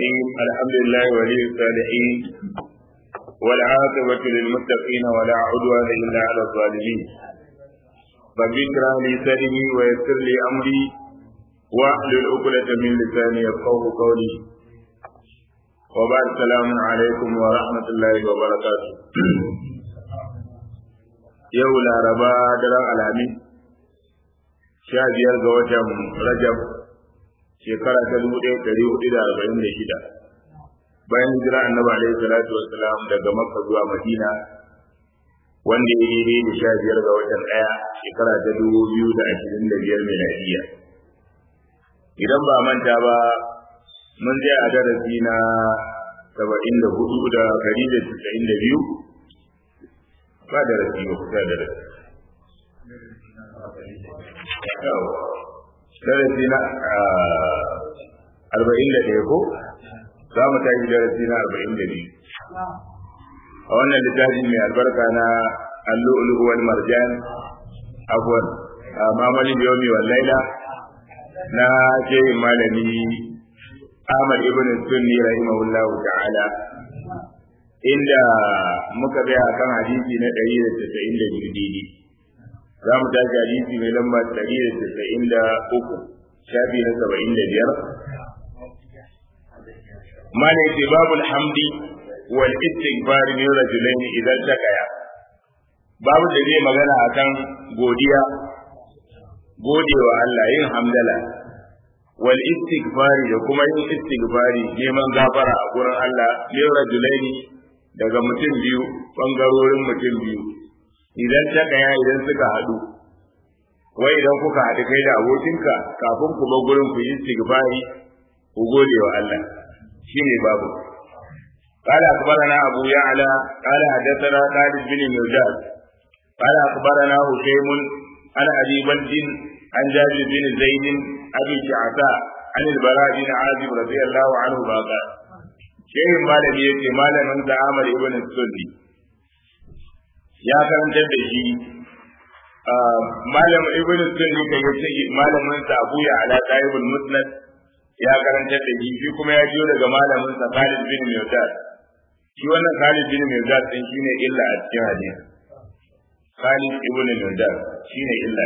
الرحيم الحمد لله ولي الصالحين والعاقبة للمتقين ولا عدوان إلا على الظالمين رب اشرح لي صدري ويسر لي أمري واحلل عقدة من لساني يفقه قولي وبعد السلام عليكم ورحمة الله وبركاته yau laraba daren alhamis sha biyar ga watan rajab shekara ta dubu ɗaya ɗari hudu da arba'in da shida bayan hijira annabi alaihi salatu wassalam daga makka zuwa madina wanda ya yi da sha biyar ga watan ɗaya shekara ta dubu biyu da ashirin da biyar miladiya idan ba manta ba mun je a darasi na saba'in da hudu da ɗari da casa'in da biyu ba darasi ba kusa darasi darasi na arba'in da ɗaya ko za mu tashi darasi na arba'in da biyu a wannan littafi mai albarka na allu'ulu wal marjan afwan mamalin yomi wal laila na shehin malami Ahmad ibn Sunni rahimahullah ta'ala inda muka tsaya kan hadisi na 192 daidai za mu tashi hadisi mai lamba 193 shafi na 75 mana ce babul hamdi wal istighfar min rajulain idan takaya babu da zai magana akan godiya godewa Allah yin hamdala wal istighfar da kuma yin istighfari neman gafara a gurin Allah min rajulain daga mutum biyu bangarorin mutum biyu idan ta kaya idan suka haɗu wai idan kuka haɗu kai da abokinka kafin ku bar gurin ku yi istighfari ku gode wa Allah shine babu قال أخبرنا أبو يعلى قال حدثنا خالد بن مرداد قال أخبرنا هشيم عن أبي بلد عن جابر بن زيد أبي شعثاء عن البراء بن عازب رضي الله عنه قال شيخ مالك يأتي مالك من تعامل ابن السني ya karantar da shi malam ibn sunni kan yace malamin sa Abu ya ala Taibul Musnad ya karantar da shi shi kuma ya jiyo daga malamin sa Khalid bin Mawdad shi wannan Khalid bin Mawdad din shine illa a cikin hadisi Khalid ibn Mawdad shine illa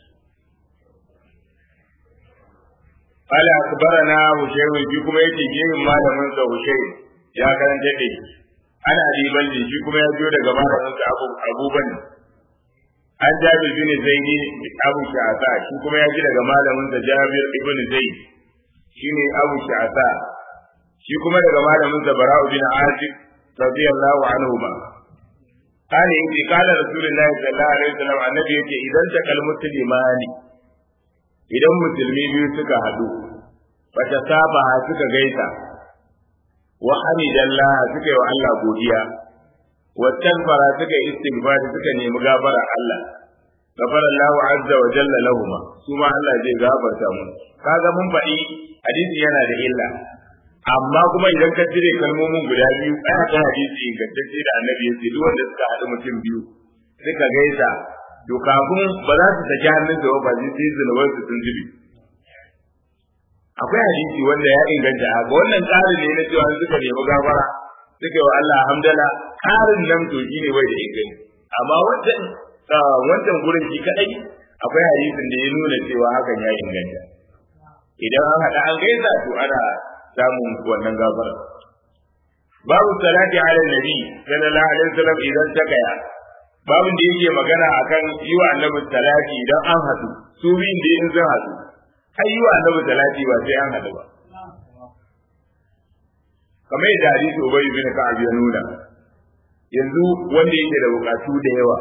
قال أخبرنا هشيم في كما يتي جيم malamin sa Hushaym ya karantar da shi ana abi balli shi kuma ya biyo daga malaminsa abu abu bane an jabir bin zaidi abu sha'asa shi kuma ya ji daga malaminsa jabir ibn zaid shine abu sha'asa shi kuma daga malaminsa bara'u bin azib radiyallahu anhu ma kana yake kala rasulullahi sallallahu alaihi wasallam annabi yake idan ta kalmatu limani idan musulmi biyu suka hadu bata saba suka gaisa wa hamidallah suka yi wa Allah godiya wa tanfara suka yi istighfar suka nemi gafara Allah gafara Allah azza wa jalla lahuma su ma Allah zai gafarta mu kaga mun faɗi hadisi yana da illa amma kuma idan ka cire kalmomin guda biyu ana ta hadisi ingantacce da annabi yace duk wanda suka haɗu mutum biyu suka gaisa to kafin ba za su saki hannun su ba sai sai zunuban su sun zubi akwai hadisi wanda ya inganta ga wannan tsarin ne na cewa suka nemi gafara suka yi wa Allah hamdala ƙarin nan to shi ne bai da inganci amma wancan wancan gurin shi kadai akwai hadisin da ya nuna cewa hakan ya inganta idan an haɗa an gaisa to ana samun wannan gafara babu salati ala nabi sallallahu alaihi wasallam idan ta kaya babin da yake magana akan yi wa annabi salati idan an haɗu su biyun da in zan haɗu ai yi wa annabi salati ba sai an haɗu ba kamar yadda hadisi ubay bin ka'ab ya nuna yanzu wanda yake da bukatu da yawa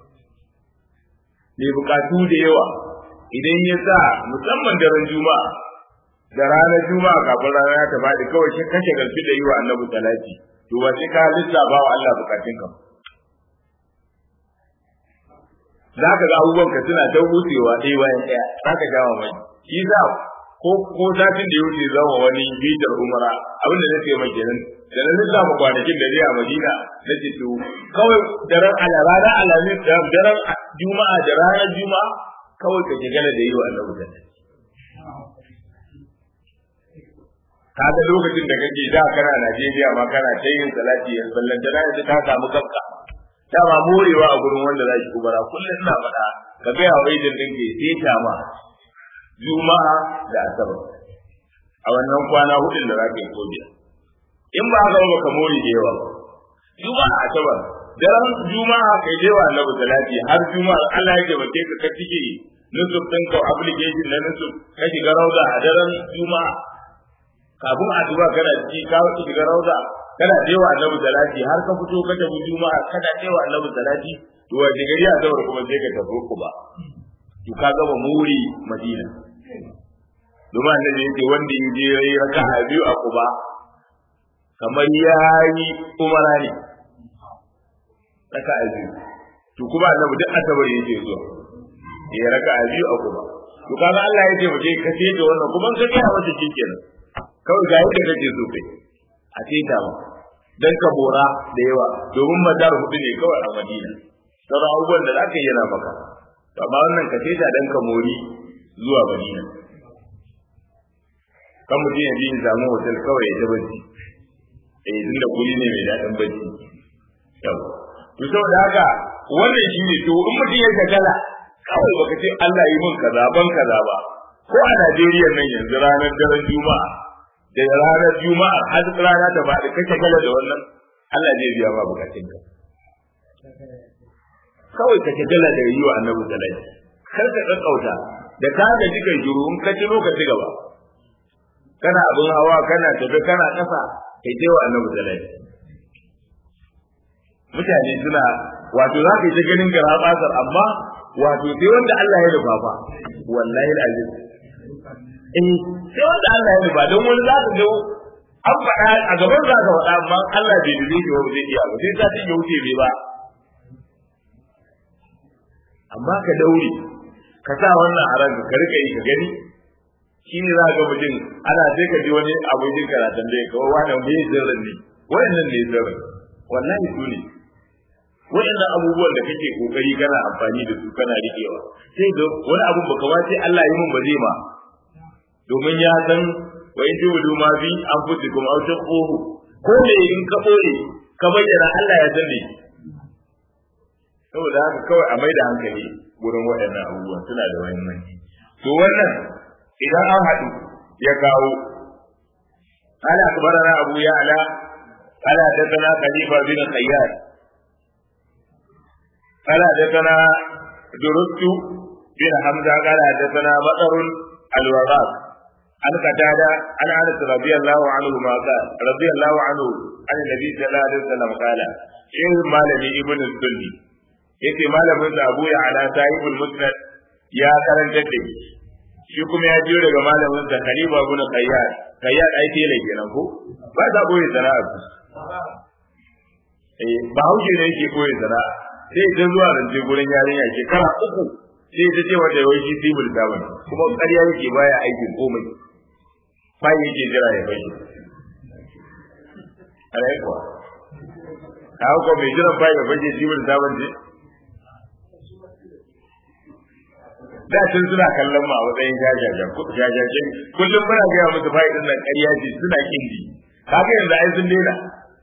ne bukatu da yawa idan ya sa musamman daren juma'a da ranar juma'a kafin rana ta faɗi kawai shi kashe galfi da yi wa annabi salati to ba sai ka lissafa wa Allah bukatun ka za ka ga abubuwan ka suna ta wucewa ɗaya bayan ɗaya za ka jawo mai shi za ko ko satin da ya wuce zama wani bitar umara abin da nake mai kenan da na lissafa kwanakin da zai a madina na ce to kawai daren ala ranar alamin daren juma'a da ranar juma'a kawai ka gana da yi wa annabi salati kaga lokacin da kake da kana Najeriya ma kana ta yin salati ya sallan da yanzu ka samu kanka ta ba morewa a gurin wanda za ki kubara kullum ina faɗa ka ga ya wai din ke sai ta ma juma'a da asabar a wannan kwana hudun da za ka yi ko biyar in ba haka ba ka more da yawa ba juma'a asabar daren juma'a kai je wa annabi salati har juma'a Allah ya taimake ka ka tike nusuf ɗin ka application na nusuf ka shiga rauda a daren juma'a kafin addu'a kana ci ka shiga rauda kana je wa annabi salati har ka fito ka tafi juma'a kana je wa annabi salati to wa gari a zabar kuma sai ka tafi ku ba to ka gama muri madina domin annabi yake wanda ya je yayi raka'a biyu a kuba kamar yayi umara ne raka'a biyu to kuma annabi duk asabar yake zuwa ya raka'a biyu a kuba to kaga Allah ya ce mu je ka ce da wannan kuma ka ga wata kenan kawai ga yadda kake so kai a ce ta ma dan ka bora da yawa domin madar hudu ne kawai a Madina sauran abubuwan da zaka yi yana maka amma wannan ka ce ta dan ka mori zuwa Madina kan mutum ya ji samu hotel kawai ya ta bacci eh tun da kuri ne mai daɗin bacci yau to saboda haka wannan shi ne to in mutum ya shagala kawai baka ce Allah yi min kaza ban kaza ba ko a Najeriya nan yanzu ranar daren Juma'a da ranar Juma'a har rana ta faɗi ka shagala da wannan Allah zai biya ma bukatun ka kawai ka shagala da yi wa Annabi sallallahu kar ka kakkauta da ka ga jikan juru in ka ci lokaci gaba kana abin hawa kana tafi kana kasa kai ce wa annabi sallallahu mutane suna wato za ka yi ta ganin gara basar amma wato sai wanda Allah ya nufa fa wallahi alazim eh sai wanda Allah ya nufa don wani za ka ga an faɗa a gaban za ka faɗa amma Allah bai dube shi ba zai iya ba sai ta ce ya wuce bai ba amma ka daure ka sa wannan a ranka ka rika yi ka gani shi ne za ga mutum ana sai ka ji wani abokin karatun da ya kawo wani me sirrin ne wayannan ne sirrin wallahi su ne wayannan abubuwan da kake kokari kana amfani da su kana rikewa sai ga wani abun baka ba sai Allah yi mun ba zai ma domin ya san wa in tubu ma bi an fusi kuma au ta kohu ko ne in ka boye ka bayyana Allah ya san ne saboda haka kawai a maida hankali gurin waɗannan abubuwan suna da muhimmanci to wannan idan an haɗu ya kawo قال أخبرنا أبو يعلى قال حدثنا خليفة بن خيار قال حدثنا درست بن حمزة قال حدثنا مطر الوغاث عن قتادة عن أنس رضي الله عنه ما قال رضي الله عنه عن النبي صلى الله عليه وسلم قال شيخ مالني ابن السني yake malamin sa Abu Ya'la sahibul Musnad ya karanta da shi kuma ya biyo daga malamin sa Khalifa ibn Qayyad Qayyad ai tele kenan ko ba ta boye sana'a eh ba hauke ne yake boye sana'a sai ta zuwa rance gurin yarinya shekara uku sai ta ce wata yawai shi sibul daman kuma ƙarya yake baya aikin komai bai yake jira ya bai alai kuwa kawo ko mai jiran bai ya bai sibul daman je da tun suna kallon ma a matsayin jajajen jajajen kullum muna gaya musu fa'idin nan ƙarya ce suna kindi kaga yanzu ai sun daina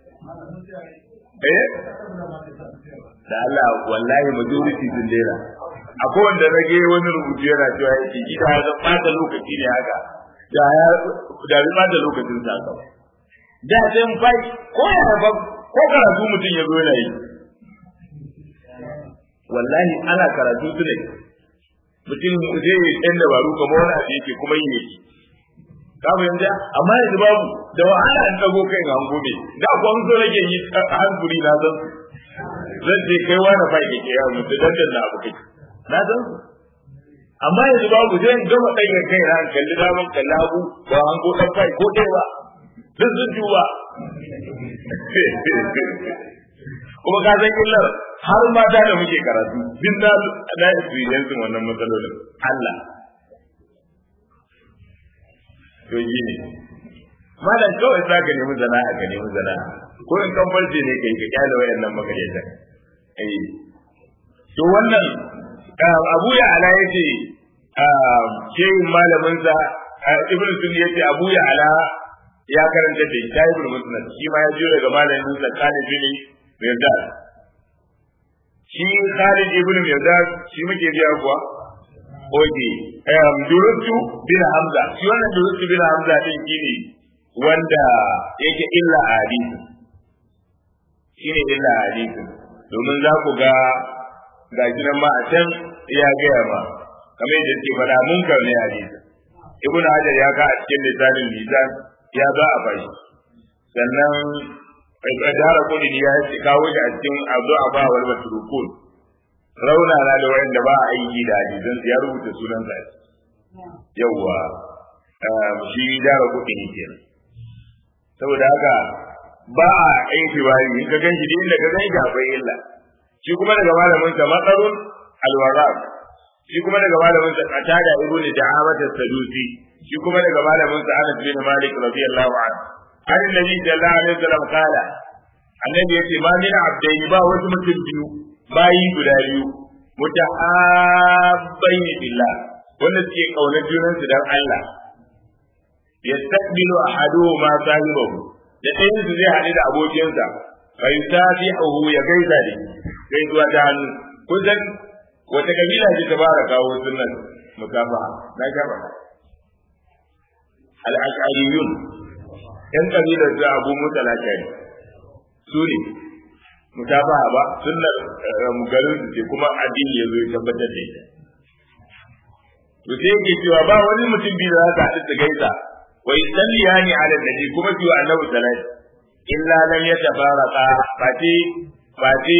eh da Allah wallahi majority sun daina akwai wanda rage wani rubutu yana cewa yake gida ya zan ɓata lokaci ne haka da ya da bi ɓata lokacin sa haka da sai mu fai ko ya ba ko karatu mutum ya zo yana yi wallahi ana karatu su ne mutum zai yi ɗan dabaru kamar wani abu yake kuma yi yake ka fahimta amma yanzu babu da wahala an dago kai ga hango ne da kwan so nake yi hankuri na san zan ce kai wani fa ke ke yawo mutu dan na abu kai na san amma yanzu babu zai gama ɗaga kai na kalli daman kalli hagu ba hango ɗan fai ko ɗaya ba duk sun duba kuma ka san illar har mata da muke karatu din na na experience wannan matsalolin Allah to yi ne malam kawai za ka nemi zana'a ka nemi zana'a ko in kan farce ne kai ka kyale wayannan makareta eh to wannan Abu ya ala yace shehin malamin sa Ibn Sunni yace Abu ya ala ya karanta da Shahibul Musnad shi ma ya jiyo daga malamin sa Khalid bin Mirdad shi Khalid ibn Mirdad shi muke biya kuwa Oke, um, Durutu bin Hamza, shi wannan Durutu bin Hamza din shi ne wanda yake illa a hadisi. Shi ne illa a hadisi. Domin za ku ga ga shi nan ma a can ya gaya ma, kamar yadda ke faɗa munkar ne hadisi. Ibn Hajar ya ka a cikin lisanin lisan ya za a bashi. Sannan Dara Kudin ya kawo shi a cikin Abu Abba wal Matrukun. rauna na da wanda ba a aiki da hadisan ya rubuta sunan sa yawwa shi dara kuɗi ne kenan saboda haka ba a aiki ba in ka ganshi da inda ka ganshi akwai illa shi kuma daga malamin sa matsarun alwaraq shi kuma daga malamin sa qatada ibnu da'amat as-sadusi shi kuma daga malamin sa Anas bin Malik radiyallahu anhu an nabi sallallahu alaihi wasallam kala annabi yace ma min abdaini ba wasu mutum biyu bayi guda biyu mutahabbaini billah wanda suke kaunar junan su dan Allah yastaqbilu ahaduhuma sahibahu da ɗayan su zai haɗu da abokinsa fa yusafihu ya gaisa da gaisuwa ta hannu kusan wata kabila ce ta fara kawo sunan musafaha na gaba al-ash'ariyun yan kabilar da abu mutalaka ne su ne mutabaha ba sunnar garin su ce kuma addini ya zo ya tabbatar da ita to sai yake cewa ba wani mutum biyu da za su haɗu su gaisa wa yusalliyani ala nabi kuma su annabi sallallahu illa lam yatafarqa fati fati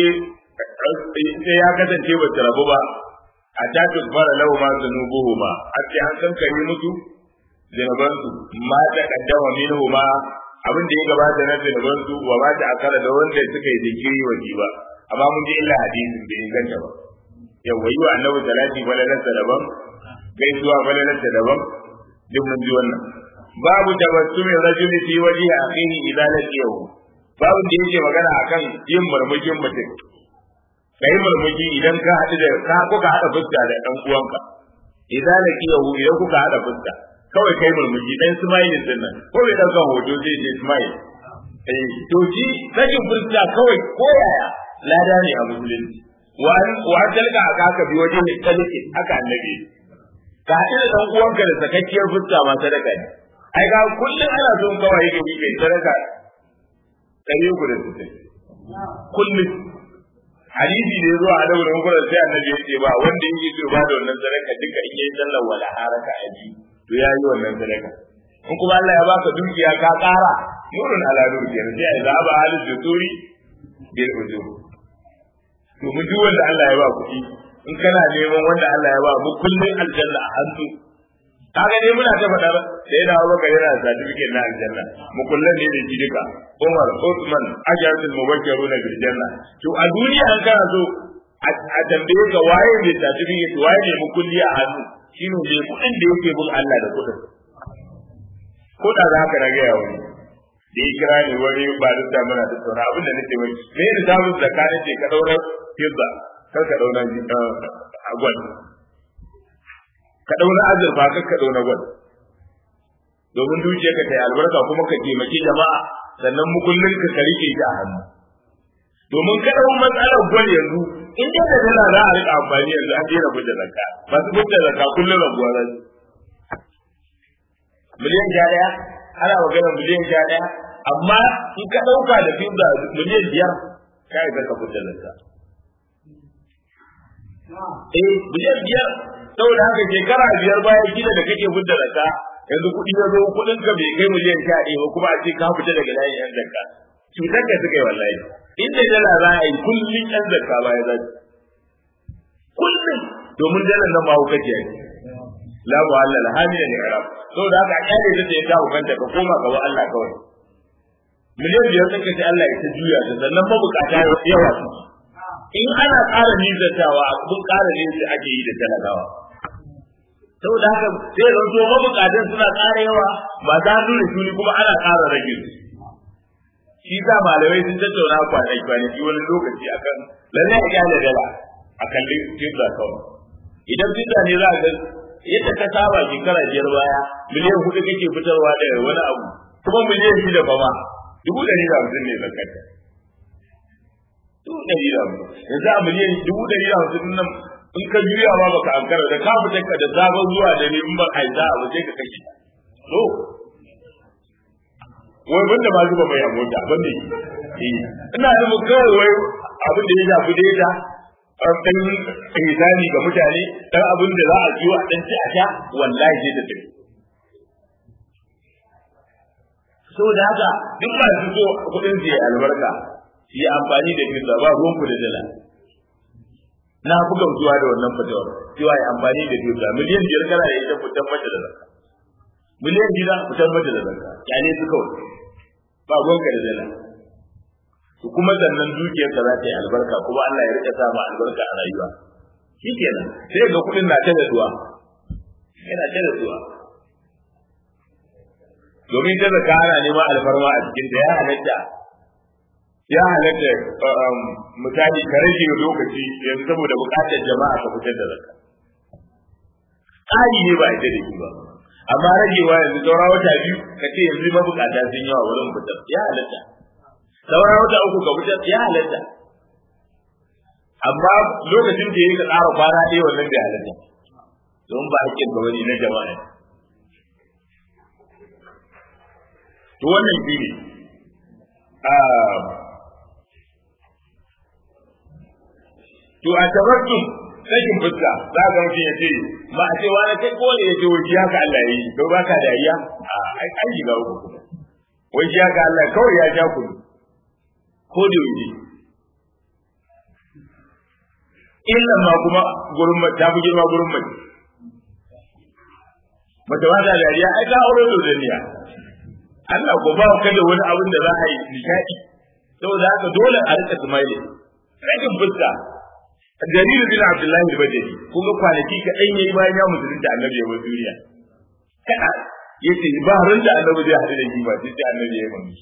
sai ya kasance ba ta rabu ba a ta tukfara lahu ma zunubuhu ma a ce an san kare musu zunubansu ma ta kaddama minhu ma abin da ya gabata na zunuban su wa ma ta akara da wanda suka yi zikiri wa ba amma mun ji illa hadisin bai inganta ba yawa yi wa annabi salati falalarsa daban gaisuwa falalarsa daban duk mun ji wannan babu tabassumin rajuli fi wajhi akhihi idza laqiyahu babu da yake magana akan yin murmushin mutum kai murmushi idan ka haɗu da ka kuka haɗa fuska da ɗan uwanka idza laqiyahu idan kuka haɗa fuska kawai kai murmushi dan smile din nan ko bai dauka hoto zai je smile eh to shi sakin fuska kawai ko yaya lada ne a musulunci wa wa dalga aka ka bi wajen ne kalike aka annabi ka haɗu da dan uwanka da sakakkiyar fuska ma sadaka ne ai ga kullun ana son kawai ga bi kai sadaka kare ku da su kullun hadisi ne zuwa a daurin gurin sai annabi ya ce ba wanda yake so ba da wannan sadaka duka in yayi sallar wala haraka aji to ya yi wannan sadaka in kuma Allah ya baka dukiya ka ƙara nurun ala nur kenan sai ya zaba halin da turi bil ujur to mu duk wanda Allah ya ba kuɗi in kana neman wanda Allah ya ba mu kullun aljanna a hannu kaga ne muna ta faɗa sai da Abu Bakar yana certificate na aljanna mu kullun ne da shi duka Umar Uthman ajatul mubashiruna bil janna to a duniya an kana so a tambaye ka waye ne certificate waye ne mu kulli a hannu shi ne mai kuɗin da yake bin Allah da kuɗin. Ko da za ka rage ya wani. Da ya kira ni wani ba da ta muna da sauna abin da nake mai. Me da samun zakka ne ce ka ɗaura fizza kar ka ɗaura agwal. Ka ɗaura azurfa kar ka ɗaura gwal. Domin dukiyar ka ta yi albarka kuma ka taimaki jama'a sannan mukullin ka ka rike shi a hannu. Domin ka ɗau matsalar gwal yanzu in dai da dala za a rika amfani yanzu an daina fitar zakka masu fitar zakka kullum rabuwa za su miliyan sha ɗaya ana magana miliyan sha ɗaya amma in ka ɗauka da fitza miliyan biyar ka yi ka fitar zakka eh miliyan biyar saboda haka shekara biyar bayan gida da kake fitar zakka yanzu kuɗi ya zo kuɗin ka bai kai miliyan sha ɗaya ba kuma a ce ka fita daga layin yan zakka cutar ka suka yi wallahi inda dala za a yi kullum yan zakka baya za kullum domin dalar nan ba hukaci ne la mu Allah hamila ne arab saboda haka a kyale ta ya tawo kanta ka koma ga Allah kawai miliyan biyar sun kace Allah ya ta juya ta sannan mabukata yawa su in ana ƙara nizatawa a kun ƙara ne sai ake yi da talakawa saboda haka sai zan so mabukatan suna ƙara yawa ba za su da shuni kuma ana ƙara rage su shi sa malamai sun tattauna kwanaki kwanaki wani lokaci akan lalle a kyale dala a kalli fitza kawai idan fitza ne za a ga yadda ka saba shekara biyar baya miliyan hudu kake fitarwa da wani abu kuma miliyan shida ba ma dubu ɗari da hamsin ne zakata dubu ɗari da hamsin yanzu a miliyan dubu ɗari da hamsin nan in ka juya ma baka ankara da ka fita ka da sabon zuwa da ne in ba a yi za a waje ka kashe so wai banda ma zuba mai amota banda yi ina nufin kawai wai abin da ya shafi daida ɗan ihsani ga mutane ɗan abin da za a ciwo a ɗan ci a sha wallahi sai ta tafi saboda haka duk ba su so kuɗin su yi albarka su yi amfani da fisa ba ruwan ku da dala na fi gamsuwa da wannan fatawar cewa yi amfani da fisa miliyan biyar kana da ita fitan mata da zakka miliyan biyar fitan mata da zakka kyale su kawai ba ruwanka da dala to kuma sannan dukiyarka za ta yi albarka kuma Allah ya rika sama albarka a rayuwa shikenan sai ga kuɗin na ta da duwa yana ta da duwa domin ta zaka ana neman alfarma a cikin da ya halatta ya halatta misali ka rage lokaci yanzu saboda bukatar jama'a ka fitar da zakka ƙari ne ba ita da shi ba amma ragewa yanzu saura wata biyu ka ce yanzu mabukata sun yawa wurin fitar ya halatta saura wata uku ka fitar ya halatta amma lokacin da ya ka ƙara kwana ɗaya wannan bai halatta don ba hakkin ga wani na jama'a to wannan shi ne to a tabartum sakin fuska za ga mutum ya ce ma a ce wani kai ko ne ya ce wai haka Allah yi to ba ka dariya a ai an shiga uku kuma wai shi haka Allah kawai ya ja ku ko da yaushe illa ma kuma gurin ta fi girma gurin mace mace ba ta dariya ai ta aure da duniya Allah ko ba ka da wani abin da za a yi nishadi saboda haka dole a rika smile sakin fuska Jariru bin Abdullahi al-Bajali kun ga kwanaki ka dan yayi bayan ya musulunta Annabi ya bar duniya kada yace ba ran da Annabi zai hadu da shi ba sai Annabi ya yi mami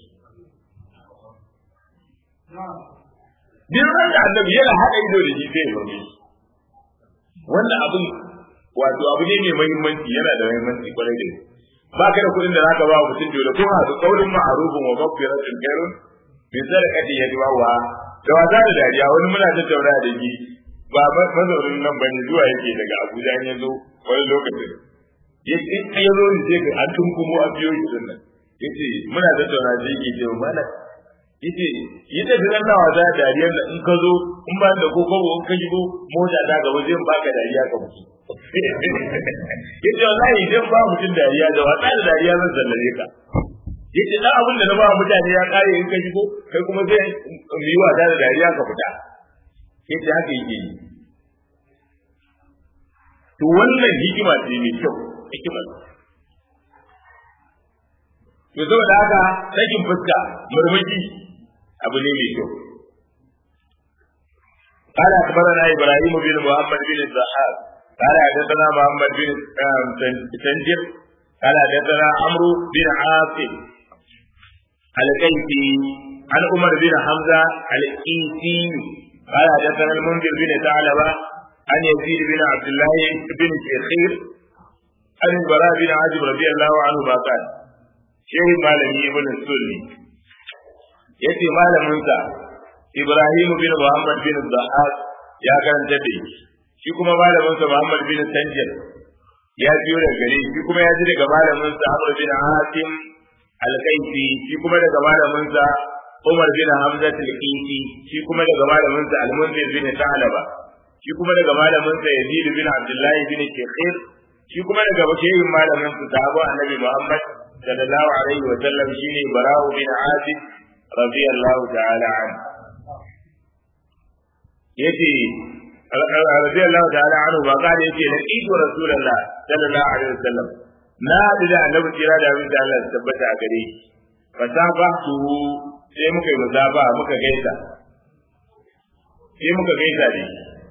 Din ran da Annabi yana hada ido da shi sai ya mami wannan abin wato abu ne mai muhimmanci yana da muhimmanci kwarai da gaske ba ka da kuɗin da zaka ba mutum dole ko hasu kaurin ma'arufin wa maghfiratun khairun bi sadaqati yadwa wa da wasa da dariya wani muna tattauna da shi ba mazaunin nan bane zuwa yake daga Abuja ya zo wani lokacin yace in ya zo ne sai ka an tunkumo a biyo shi din nan yace muna tattauna da yake ce mana yace yadda da nan nawa za dariyar da in ka zo in ba da ko kobo in ka shigo mota ta gaba zai baka dariya ka mutu yace wallahi idan ba mutum dariya da wata da dariya zan sallare ka yace dan abin da na ba mutane ya kare in ka shigo kai kuma zai mu yi wasa da dariya ka fita yace haka yake yi to wannan hikima ce mai kyau hikima to saboda haka sakin fuska murmushi abu ne mai kyau قال أخبرنا إبراهيم بن محمد بن الزحاق قال حدثنا محمد بن تنجر قال حدثنا عمرو بن عاصم الكيسي عن عمر بن حمزة الكيسي قال حدثنا المنذر بن ثعلبة عن يزيد بن عبد الله بن شيخير عن البراء بن عازب رضي الله عنه ما قال شيخ مالمي ابن السني يأتي مال منسى إبراهيم بن محمد بن الضحاك يا كان تدي shi kuma malamin sa Muhammad bin Tanjir ya biyo daga gare shi kuma ya ji daga malamin sa Amr bin Hatim al-Kaifi shi kuma daga malamin sa Umar bin Hamza al-Kaifi shi kuma daga malamin sa Al-Munzir bin Ta'laba shi kuma daga malamin sa Yazid bin Abdullah bin Shekhir shi kuma daga bakiyin malamin sa sahaba Annabi Muhammad sallallahu alaihi wa sallam shine Bara'u bin Azib radiyallahu ta'ala anhu yace رضي الله تعالى عنه وقال يجي لقيت رسول الله صلى الله عليه وسلم na haɗu da annabi kira da abin da Allah ya tabbata a gare shi fasafa su sai muka yi musaba muka gaisa sai muka gaisa ne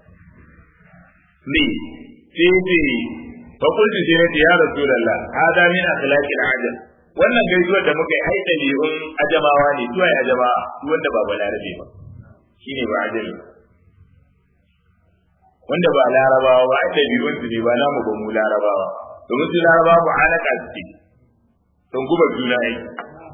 ni sai ce fa kullu sai nace ya rasulullah hada min akhlaqil ajab wannan gaisuwar da muka yi ai dabi'un ajamawa ne tuwai ajamawa wanda ba balarabe ba shine ba ajabi wanda ba larabawa ba ai dabi'un su ne ba namu ba mu larabawa domin su larabawa mu alaka suke sun guba juna yi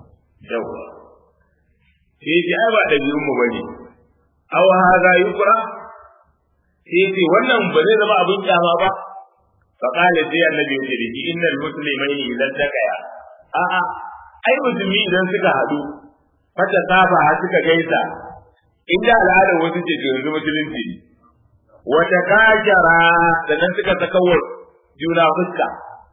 yawa sai ce ai ba ɗabi'un mu bane aw hadha yukra sai ce wannan ba zai zama abin kyama ba fa qala sai annabi ya ce innal muslimaini idan takaya a'a ai musulmi idan suka haɗu fata saba suka gaisa inda al'adar wasu ce to yanzu musulunci ne wata kajara sannan suka saka wa juna fuska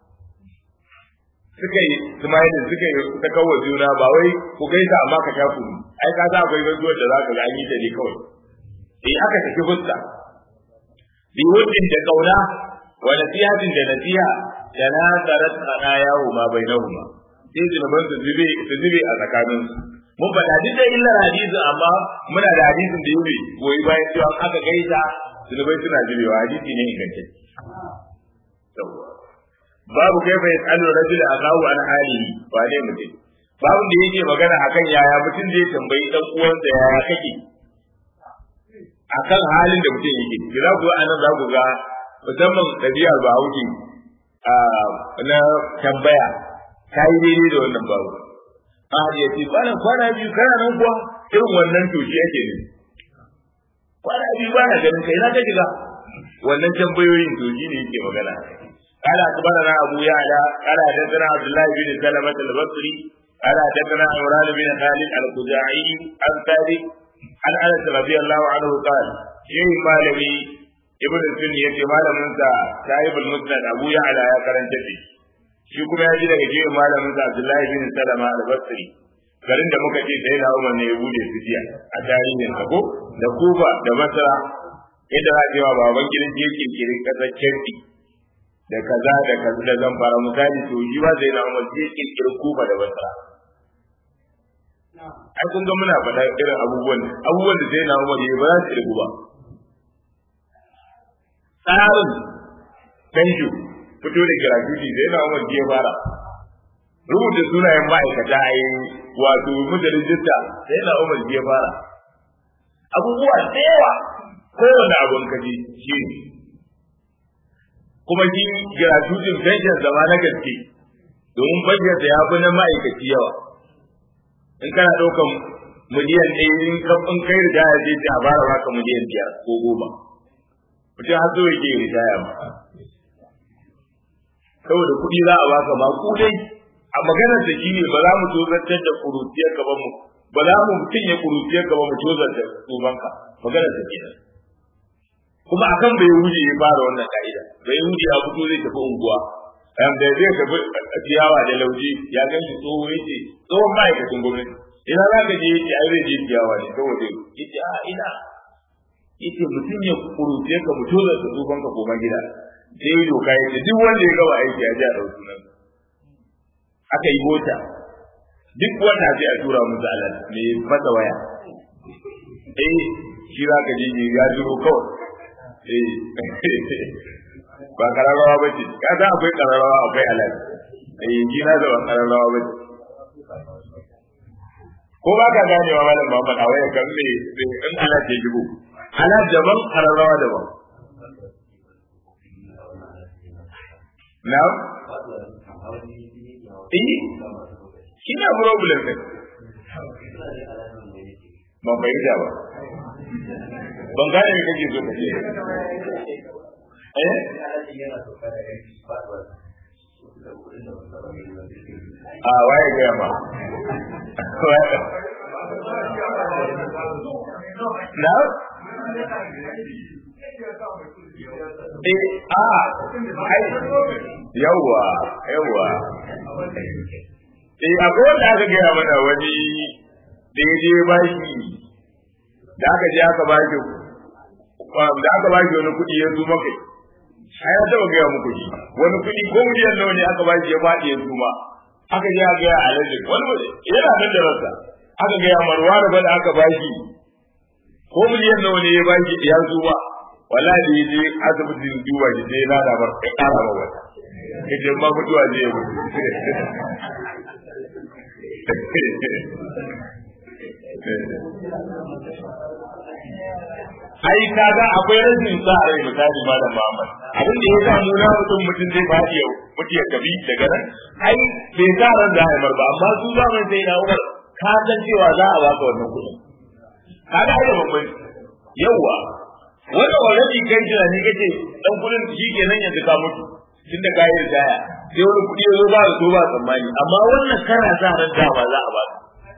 suka yi smile suka yi saka wa juna ba wai ku gaisa amma ka sha kunu ai ka sa akwai gaisuwar da zaka ga an yi ta ne kawai eh aka saki fuska bi wuddin da kauna wa nasihatin da nasiha da na tarat yawo ma bainahuma sai zunuban su zube su zube a tsakaninsu mun faɗa duk da illar hadisi amma muna da hadisin da yake goyi bayan cewa aka gaisa zunubai suna jirewa hadisi ne ingantacce babu kai fa yasalu rajul akahu an halihi ba ne mutum babu da yake magana akan yaya mutum zai tambayi dan uwansa yaya kake akan halin da mutum yake ki za ku anan za ku ga musamman ɗabi'ar bahaushe na tambaya ta yi daidai da wannan babu ahad ya ce bana kwana biyu kana nan kuwa irin wannan to shi yake ne kwana biyu bana ganin kai na ta shiga wannan tambayoyin to shi ne yake magana قال أخبرنا أبو يعلى قال حدثنا عبد الله بن سلمة البصري قال حدثنا عمران بن خالد الخزاعي عن ثابت عن أنس رضي الله عنه قال شيء مالمي ابن السني يتي مالمن صاحب المسند أبو يعلى يا كرن جدي shi kuma ya ji daga jiya malamin sa Abdullahi bin Salama al-Basri garin da muka ce sai na Umar ne ya bude su jiya a tarihin sa ko da Kufa da Basra yadda za a cewa baban gidan je kirkirin kasar Kirki da kaza da kaza da zan fara misali to shi ba sai na Umar je kirkirin Kufa da Basra ai kun ga muna faɗa irin abubuwan abubuwan da sai na Umar ya ba za su irgu ba tsarin kanju fito da gratuity da yana umar ya fara rubuta sunayen ma'aikata a yi wato muda rijista da yana umar ya fara abubuwa da yawa kowane abun kaji shi ne kuma shi gratuity pension zama na gaske domin bajet da ya fi na ma'aikaci yawa in kana ɗaukan miliyan ɗaya in kan kai riga ya je a bara baka miliyan biyar ko goma mutum har zo yake ritaya ma saboda kuɗi za a baka ba ku dai a maganar da shine ba za mu tozartar da kuruciyar ka ba mu ba za mu mutum ya kuruciyar ka ba mu tozartar tsobanka maganar da kenan kuma akan bai wuce ya fara wannan ka'ida bai wuce a fito zai tafi unguwa am da zai tafi ciyawa da lauji ya gan shi tsoho yace tsohon ma'aikacin gwamnati ina za ka je yace ai zai je ciyawa ne saboda yace a ina yace mutum ya kuruce ka mu tozarta tsobanka koma gida sai yi doka ya ce duk wanda ya gaba aiki a ji a ɗauki nan aka yi mota duk wanda sai a tura musu alal mai masa waya eh shi za ka je ya jiro kawai eh ba kararrawa ba ce ka san akwai kararrawa akwai alal eh ji na da kararrawa ba ce ko ba ka ganewa malam Muhammad a waya kan me in alal ya jibo alal daban kararrawa daban Now? Eh? Shi na problem ɗin. Ban fahimta ba. Ban gane me kake so ka ce. Eh? A waye gaya ma. Na? Eh, a, ai, yawwa, yawwa. Eh, akwai wanda aka gaya mana wani da ya je ba shi, da aka je aka ba shi, da aka ba shi wani kuɗi ya zo maka. Ai, ya taɓa gaya muku shi, wani kuɗi ko miliyan nawa ne aka ba shi ya faɗi ya zuma. Aka je aka gaya alaji, wani yana nan da rasa. Aka gaya marwa da da aka ba shi, ko miliyan nawa ne ya ba shi ya zuma. wallahi da yaje asibitin duba shi sai na da bar kai kara ba wata kace ma mutuwa je mu ai kaga akwai rashin sa rai misali malam Muhammad abin da ya sa mu na mutum mutum zai fadi yau mutu ya kabi daga nan ai bai sa ran da haimar ba amma su zaman sai na Umar ka san cewa za a baka wannan kuɗin ka ga ai da babban yawa wanda already kai tunani kace dan kuɗin shi kenan yanzu ka mutu tunda ka yi ritaya sai wani kuɗi ya zo ba da so ba tsammani amma wannan kana sa ran dama za a baka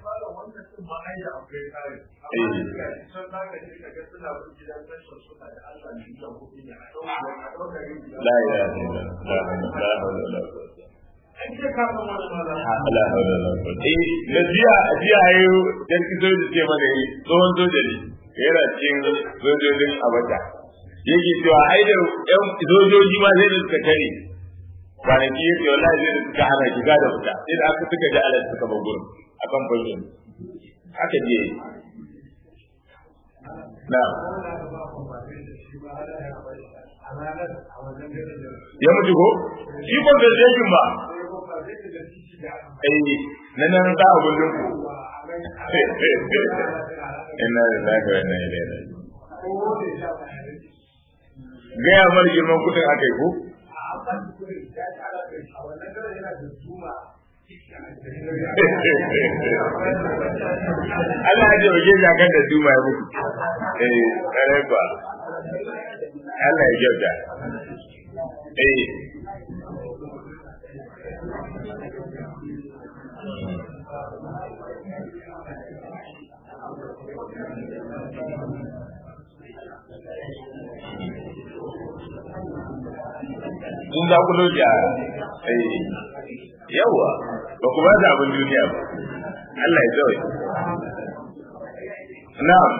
لا إله إلا الله لا حول ولا قوة la haula wala quwwata eh na jiya jiya ayo dan kizo da ce mana yi tsohon soja ne yana cikin sojojin abata yake cewa ai da yan sojoji ma zai suka tare kwanaki yake wallahi zai suka hana shiga da fita sai da aka suka ji alal suka bar gurin akan fashin haka je na ya mutu ko shi conversation ba eh na nan za a gudun ku ina da lafi wannan ilera gaya mar girman kudin aka yi ko Allah ya jauke zakan da duma ya mutu eh kare ba Allah ya kyauta eh sun za ku loji a yawa ba ku ba da abin duniya ba Allah ya zawai na'am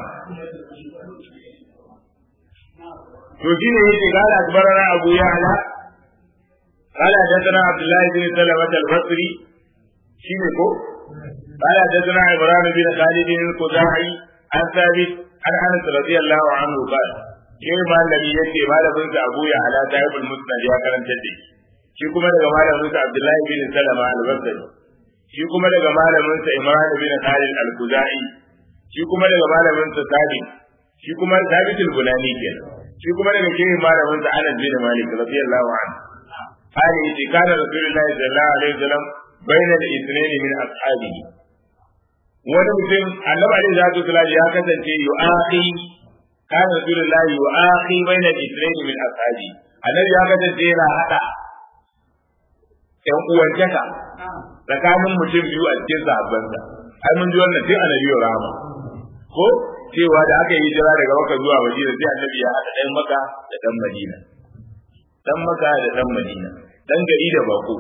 to shine yake gala akbarana abu ya'la قال حدثنا عبد الله بن سلمة البصري شنو كو قال حدثنا عمران بن خالد الخزاعي عن ثابت عن انس رضي الله عنه قال shi malami yake malamin sa Abu ya ala sahibul musnad ya karanta da shi kuma daga malamin sa Abdullahi bin Salama al-Basri shi kuma daga malamin sa Imran bin Khalid al-Khuzai shi kuma daga malamin sa Sabit shi kuma Sabit al-Bunani kenan shi kuma daga shehin malamin sa Anas bin Malik radiyallahu anhu قال إذا كان رسول الله صلى الله عليه وسلم بين الاثنين من أصحابه wani mutum annabi alaihi salatu wasallam ya kasance yu'aqi kana rasulullahi yu'aqi baina al-ithnayn min ashabi annabi ya kasance yana hada ƴan uwantaka tsakanin mutum biyu a cikin sahabbansa ai mun ji wannan sai annabi ya rama ko cewa da aka yi hijira daga Makka zuwa Madina sai annabi ya hada ɗan Makka da ɗan Madina dan Makka da ɗan Madina dan gari da bako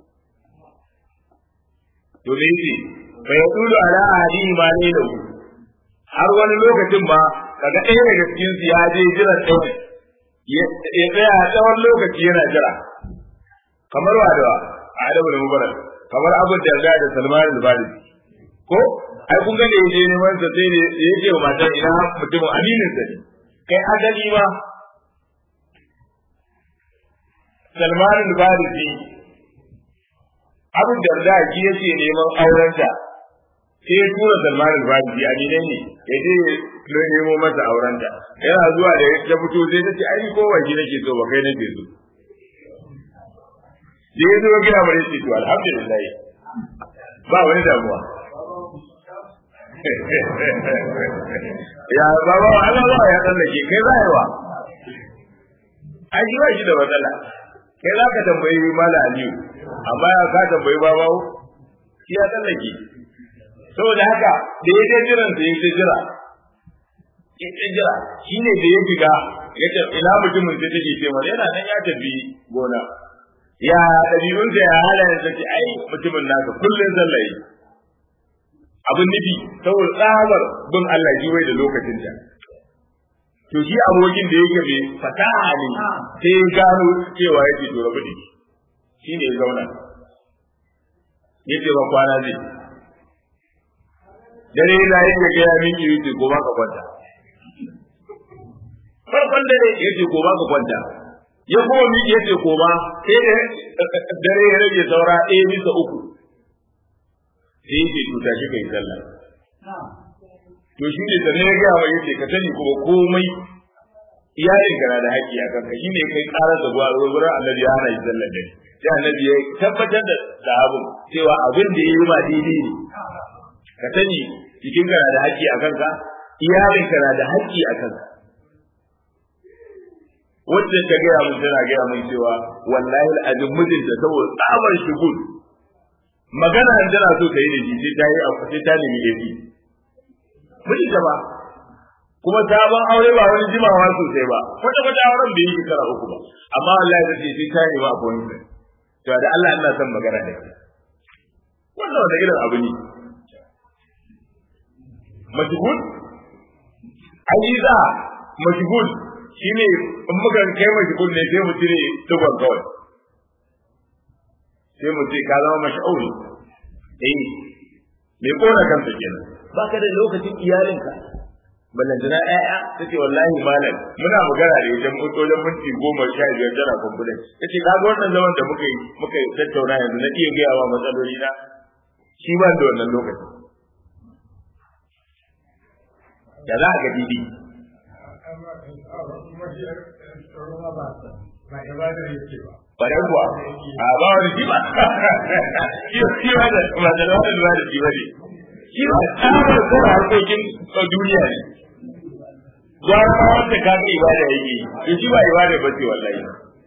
to me yake fa yaqulu ala ahli ma ne da har wani lokacin ba kaga ɗaya daga cikin su ya je jira ɗaya ya tsaya a tsawon lokaci yana jira kamar wa da Adamu da Mubarak kamar Abu Darda da Salman al-Farisi ko ai kun ga da yaje neman sa sai da yake wa matar ina mutum aminin sa ne kai adali ma Salman al-Farisi Abu Darda ki yake neman aurenta sai ya tura Salman al-Farisi a gidan ne ya je ya nemo masa aurenta yana zuwa da ta fito sai ta ce ai ko ba shi nake so ba kai nake so da ya zo gina bare ce to alhamdulillah ba wani damuwa ya baba Allah ba ya tsallake kai za wa ai shi ba shi da matsala kai za ka tambayi mala aliyu amma ya ka tambayi babawo shi ya tsallake saboda haka da ya je jiran da ya je jira ya je jira shi ne da ya shiga ya ce ina mutumin sai take ce mana yana nan ya tafi gona ya ɗabi'unsa ya halayen sa ce ai mutumin naka kullum sallaye abin nufi saboda tsabar bin Allah ji wai da lokacin ta to shi abokin da yake mai fasaha ne sai ya gano cewa yake to rabu da shi ne ya zauna yace ba kwana zai dare yana yin ya gaya miki yace ko ba ka kwanta farkon dare yace ko ba ka kwanta ya kuma miki yace ko ba sai da dare ya rage saura ɗaya bisa uku sai yake tuta shi kai sallah to shi ne sanin ya gaya mai yace ka sani kuma komai iyalin kana da haƙƙi a kanka shi ne kai ƙarar da zuwa wurin annabi ya hana yi sallah dare sai annabi ya tabbatar da sahabin cewa abin da ya yi ba daidai ne ka sani jikin kana da haƙƙi a kanka iyalin kana da haƙƙi a kanka wacce ta gaya mun tana gaya mun cewa wallahi al'adun mijinta saboda tsabar shugul magana an tana so ta yi da shi sai ta yi sai ta nemi yafi mijinta ba kuma sabon aure ba wani jimawa sosai ba kwata kwata auren bai yi shekara uku ba amma wallahi ta ce sai ta nemi appointment to da Allah ina son magana da kai wannan wanda irin abu ne mashigul ajiza mashigul shine in muka kai mashigul ne sai mu cire tuban kawai sai mu ce ka zama mashauri eh me kona kansa kenan baka da lokacin iyalinka ballantana ƴaƴa ta ce wallahi malam muna magana da idan mun wajen minti goma sha biyar tana kumbulan ta ce ka ga wannan zaman da muka yi muka yi tattauna yanzu na iya gaya wa matsaloli na shi ba da wannan lokacin da za a ga didi Bare kuwa, a ba wani shi ba, shi ba da ba da wani ba da shi ba ne. Shi ba tsabar tsara harkokin duniya ne. Gwara ma wanda ka ga ibada yake, to shi ba ibada ba ce wallahi.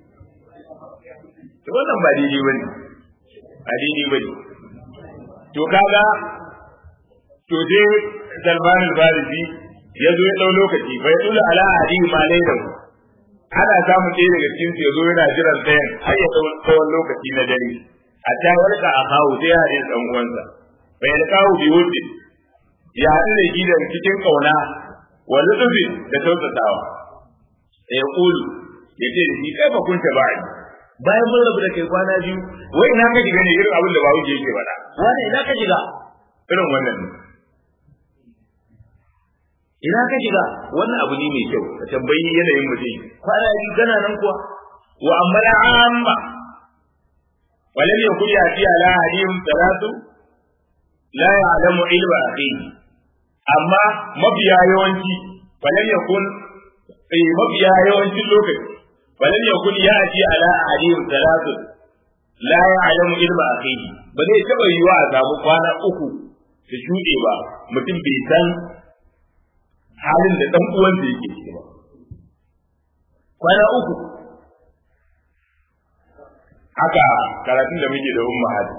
To wannan ba daidai ba ne, ba daidai ba ne. To kaga, to dai Salman al-Farisi ya zo ya ɗau lokaci bai dula ala hadi ma lailan ana samun ɗaya daga cikin su ya zo yana jiran ɗayan har ya ɗau tsawon lokaci na dare a ta warka a kawo sai ya haɗe ɗan uwansa bai da kawo bi wuce ya haɗu da gidan cikin ƙauna wa lutufin da tausatawa da ya ƙulu ya ce da shi kai ba kunta ba bayan mun rabu da kai kwana biyu wai ina ka shiga ne irin abin da ba wuce yake faɗa wani ina ka shiga irin wannan ne ina ka shiga wannan abu ne mai kyau ka tambayi yanayin mutum kwana biyu kana nan kuwa wa amma la amma walam yakun yati ala hadim salatu la ya'lamu ilma akhihi amma mabiya yawanci walam yakun eh mabiya yawancin lokaci walam yakun yati ala hadim salatu la ya'lamu ilma akhihi ba zai taba yiwa a samu kwana uku su shuɗe ba mutum bai san halin da dan uwan da yake ciki ba kwana uku haka karatun da muke da umma hadi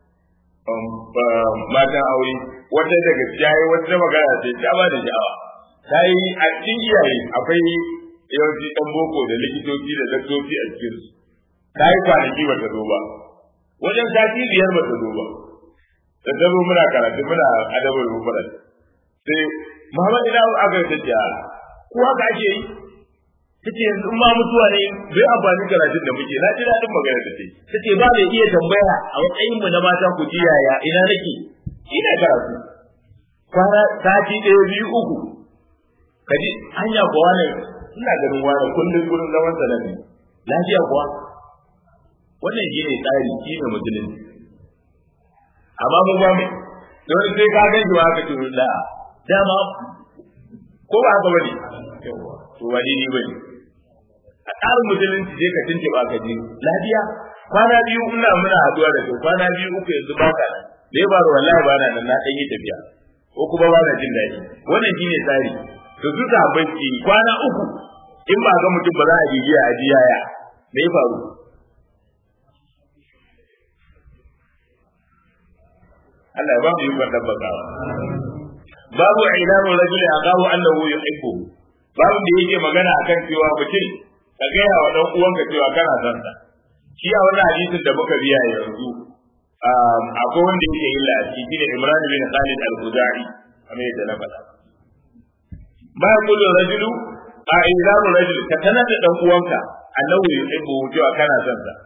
matan aure wata daga jaye wata magana ce ta ba da sha'awa ta yi a cikin iyaye akwai yawanci dan boko da likitoci da daktoci a cikin su ta yi kwanaki ba ta zo ba wajen sati biyar ba ta zo ba da ta zo muna karatu muna adabar mufrad sai Muhammad ina aka yi tafiya ko haka ake yi tace yanzu in ma mutuwa ne bai amfani karatun da muke na ji daɗin magana da take tace ba mai iya tambaya a matsayin mu na mata ku ji yaya ina nake ina karatu kwana sati ɗaya biyu uku kaji hanya kuwa ne ina ganin wani kullum gurin zaman sa ne lafiya kuwa wannan shi ne tsari shi ne musulunci amma mu ba mu don sai ka gan shi wa ka ce la dama ko ba haka bane to wani ne bane a tsarin musulunci je ka tinke ba ka ji lafiya kwana biyu ina muna haduwa da kai kwana biyu uku yanzu ba ka nan da ya baro wallahi ba na nan na dan yi tafiya ko kuma ba na jin daɗi wannan shine tsari to su ta banki kwana uku in ba ga mutum ba za a bibiya a ji yaya me ya faru Allah ya ba mu yi kwantar bakawa babu ilamu rajuli aqahu annahu yuhibbu babu da yake magana akan cewa mutum ka gaya wa dan uwanka cewa kana son sa shi a wannan hadisin da muka biya yanzu akwai wanda yake illa a ciki ne Imran bin Khalid al-Khuzai kamar yadda na faɗa bayan kullu rajulu a ilamu rajuli ka sanar da dan uwanka annahu yuhibbu cewa kana son sa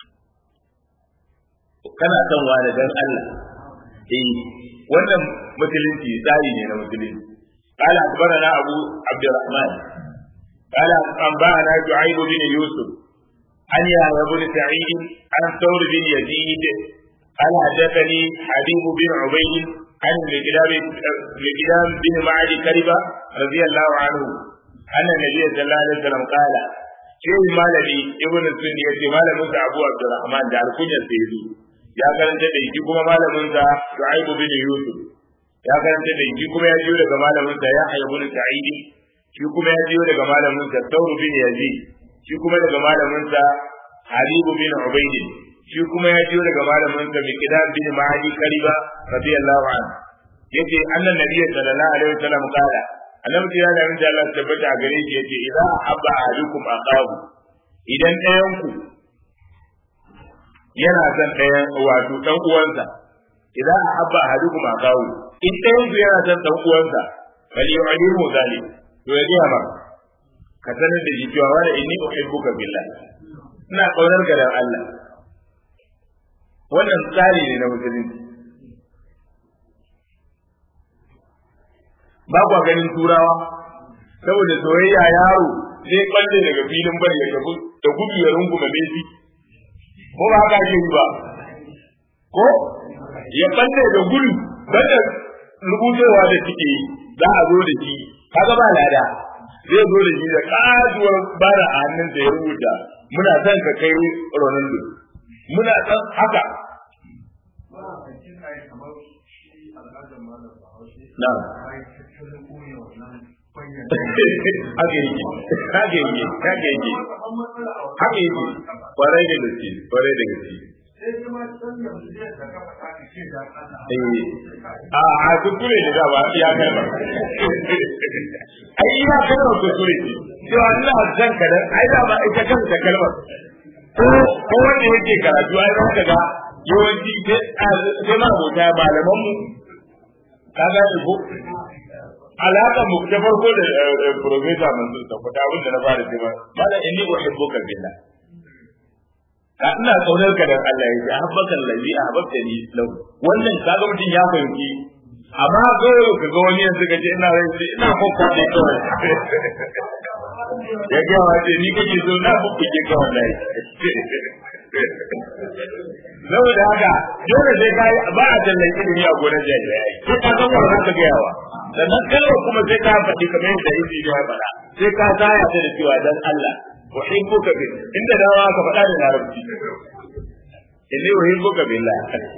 kana son wani dan Allah eh wannan musulunci tsari ne na musulunci قال أخبرنا أبو عبد الرحمن قال أنبأنا شعيب بن يوسف عن يحيى بن سعيد عن ثور بن يزيد قال حدثني حبيب بن عبيد عن مقدام بن معد كربة رضي الله عنه أن النبي صلى الله عليه وسلم قال شيء مالبي ابن السني يتي مالبي أبو عبد الرحمن دار كنيا سيدي ya karanta da shi kuma malamin sa Shu'aib bin Yusuf ya karanta da shi kuma ya jiyo daga malamin sa ya hayyabu sa'id shi kuma ya jiyo daga malamin sa Thawr bin Yazid shi kuma daga malamin sa Habib bin Ubayd shi kuma ya jiyo daga malamin sa Miqdad bin Ma'adi Kariba radiyallahu anhu yace annan nabiyyi sallallahu alaihi wasallam kala annabi ya da min da Allah tabbata a gare shi yace idza habba ahadukum aqahu idan ɗayan ku yana son ɗayan wato dan uwansa idan habba ahadukum aqahu in ɗayan ku yana son dan uwansa bal yu'limu zalik to ya ga ma ka sanar da shi cewa wala inni uhibbuka billah ina kaunar ka da Allah wannan tsari ne na musulunci ba kwa ganin turawa saboda soyayya yaro zai kwalle daga filin bari ya tafi da gudu ya rungume Messi ko ba haka ake yi ba ko ya kwalle da gudu banda rubutowa da suke yi za a zo da shi kaga ba lada zai zo da shi da kajuwar bara a hannun da ya rubuta muna son ka kai Ronaldo muna son haka Na'am. haka yake haka yake haka yake haka yake kwarai da gaske kwarai da gaske a a kuskure ne da ba ya kai ba ai ina kana kuskure ce cewa ina zan ka dan ai da ba ita kanta kalmar ko ko wanda yake karatu ai zan ga yawanci sai ma abota malaman mu ka ga ko alaka mu ta farko da professor Mansur ta kuta abin da na fara cewa mala inni uhibbuka billah ka ina kaunar ka dan Allah yake ahabbaka allazi ahabbta ni lau wannan kaga mutum ya fahimci amma ko ka ga wani yanzu ka ce ina rai ina kokko ne kawai ya ga wace ni kake so na bubbuke ka wallahi saboda haka dole sai kai ba a tallan ilimi a gonar jami'ai sai ka san wannan ka ga yawa sannan kalmar kuma sai ka faɗi kamar yadda yake ya faɗa sai ka tsaya ta da cewa dan Allah uhibbuka bi inda dawa ka faɗa da larabci inni uhibbuka billah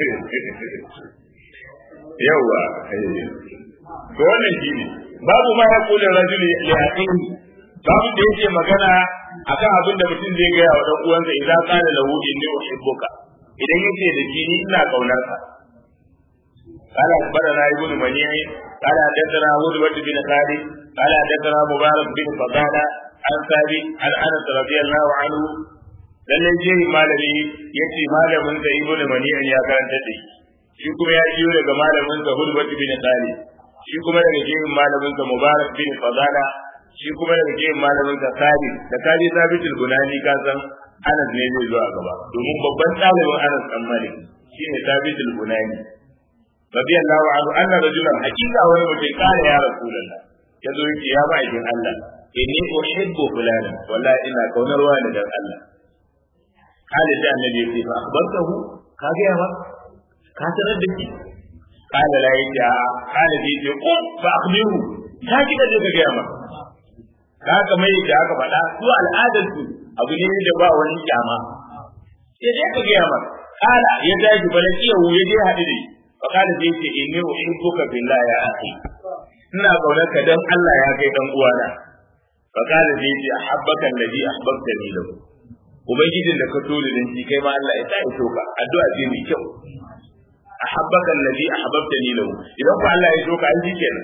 yawa to wannan shi ne babu ma ya kula rajuli li aqihi babu da yake magana akan abin da mutum zai gaya wa dan uwansa idan kana lahu inni uhibbuka idan yace da shi ni ina kaunar ka قال أخبرنا ابن منيع قال حدثنا هدبة بن خالد قال حدثنا مبارك بن فضالة عن ثابت عن أنس رضي الله عنه lallai jehi malami ya ce malamin sa ibnu mani'in ya karanta da shi kuma ya jiyo daga malamin sa hudbat bin tsari shi kuma daga jehin malamin sa mubarak bin fadala shi kuma daga jehin malamin sa sabi da kaji sabitul gunani ka san anas ne zai zo a gaba domin babban ɗalibin anas dan malik shine sabitul gunani radiyallahu anhu anna rajulan hakika wani mutum kare ya rasulullah ya zo yake ya ba ikin Allah inni uhibbu fulana wallahi ina kaunar wani dan Allah kale sai annabi ya ce fa akhbartahu ka ga yawa ka tarar da shi kale la yaja kale sai ce ko fa akhbiru ka ki da ga yawa ka kamar yadda aka faɗa su al'adar su abu ne da ba wani kyama sai dai ka ga yawa kala ya tashi balakiyahu ya je haɗu da shi فقال زيت إني أحبك بالله يا أخي ina kaunar ka dan Allah ya kai dan uwana fa kana zai ce ahabbaka alladhi ahbabtani lahu ubangijin da ka so da shi kai ma Allah ya sa ya soka addu'a ce mai kyau ahabbaka alladhi ahbabtani lahu idan ku Allah ya soka an shikenan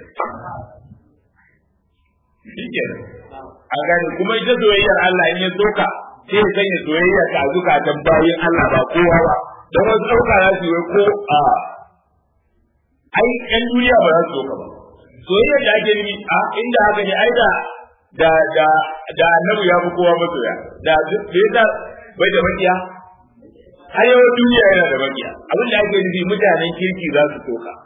shikenan an gane kuma ita soyayyar Allah in ya soka sai ya sanya soyayya ta zukatan bayin Allah ba kowa ba don wasu ɗauka za su yi ko a ai ƴan duniya ba za su zo ka ba soyayya da ake nufi a inda haka ne ai da da da da annabi ya fi kowa masoya da bai da bai da makiya har yau duniya yana da makiya abin da ake nufi mutanen kirki za su so ka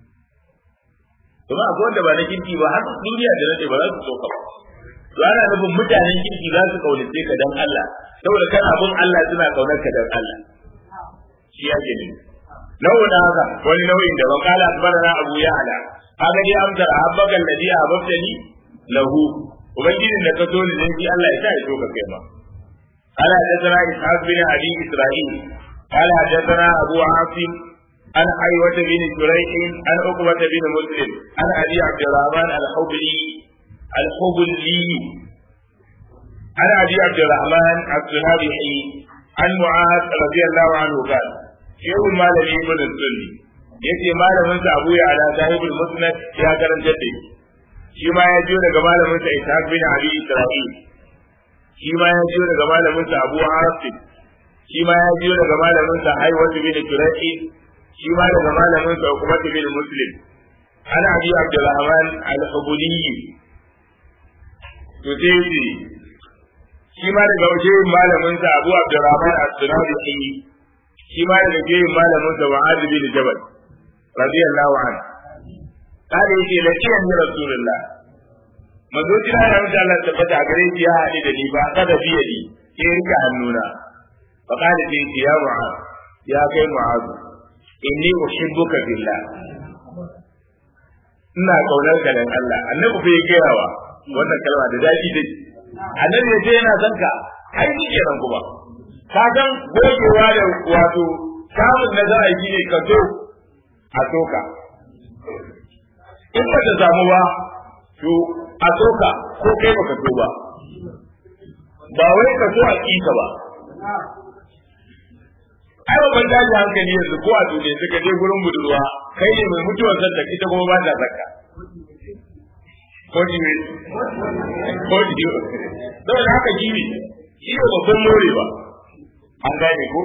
kuma akwai wanda ba na kirki ba har duniya da nake ba za su so ka ba to ana nufin mutanen kirki za su kaunace ka dan Allah saboda kan abin Allah suna kaunar ka dan Allah shi ake nufi nau'in haka wani nau'in da wakala akbarana abu ya ala haka dai amsar ahabbakan ladhi ahabbtani lahu ubangijin da ka so ni dan shi Allah ya sa ya so ka kai ma قال حدثنا إسحاق بن أبي إسرائيل قال حدثنا أبو عاصم عن حيوة بن شريح عن عقبة بن مسلم عن أبي عبد الرحمن الحبلي الحبلي عن أبي عبد الرحمن السنابحي عن معاذ رضي الله عنه قال شيخ المال ابن السني yace malamin sa Abu Ya'la sahibul Musnad ya karanta da shi ma ya jiyo daga malamin sa Ishaq bin Abi Isra'il shi ma ya jiyo daga malamin sa Abu Hasim shi ma ya jiyo daga malamin sa Haywat bin Turaki shi ma daga malamin sa Uqbat bin Muslim ana Abi Abdurrahman al-Hubuli to sai shi shi ma daga wajen malamin sa Abu Abdurrahman as-Sunabi shi ma daga wajen malamin sa Mu'adh bin Jabal radiyallahu anhu kada yake lakiyan ni rasulullah manzo jira da wanda Allah tabbata a gare shi ya haɗe da ni ba kada biye ni ke rika hannuna fa kada ce ya mu'az ya kai mu'az inni uhibbuka billah ina kaunar ka dan Allah annabi bai gaya wa wannan kalma da daɗi dai annabi ya ce yana son ka ai ni kenan kuma ka san gogewa da wato samun nazara shi ne ka so a soka in ba ta samu ba to a soka ko kai baka so ba ba wai ka so a kika ba ai ba ban daji hankali yanzu ko a duniya suka je gurin budurwa kai ne mai mutuwar zanta ita kuma ba ta zakka ko ji ne ko ji saboda haka gini shi ne babban morewa an gane ko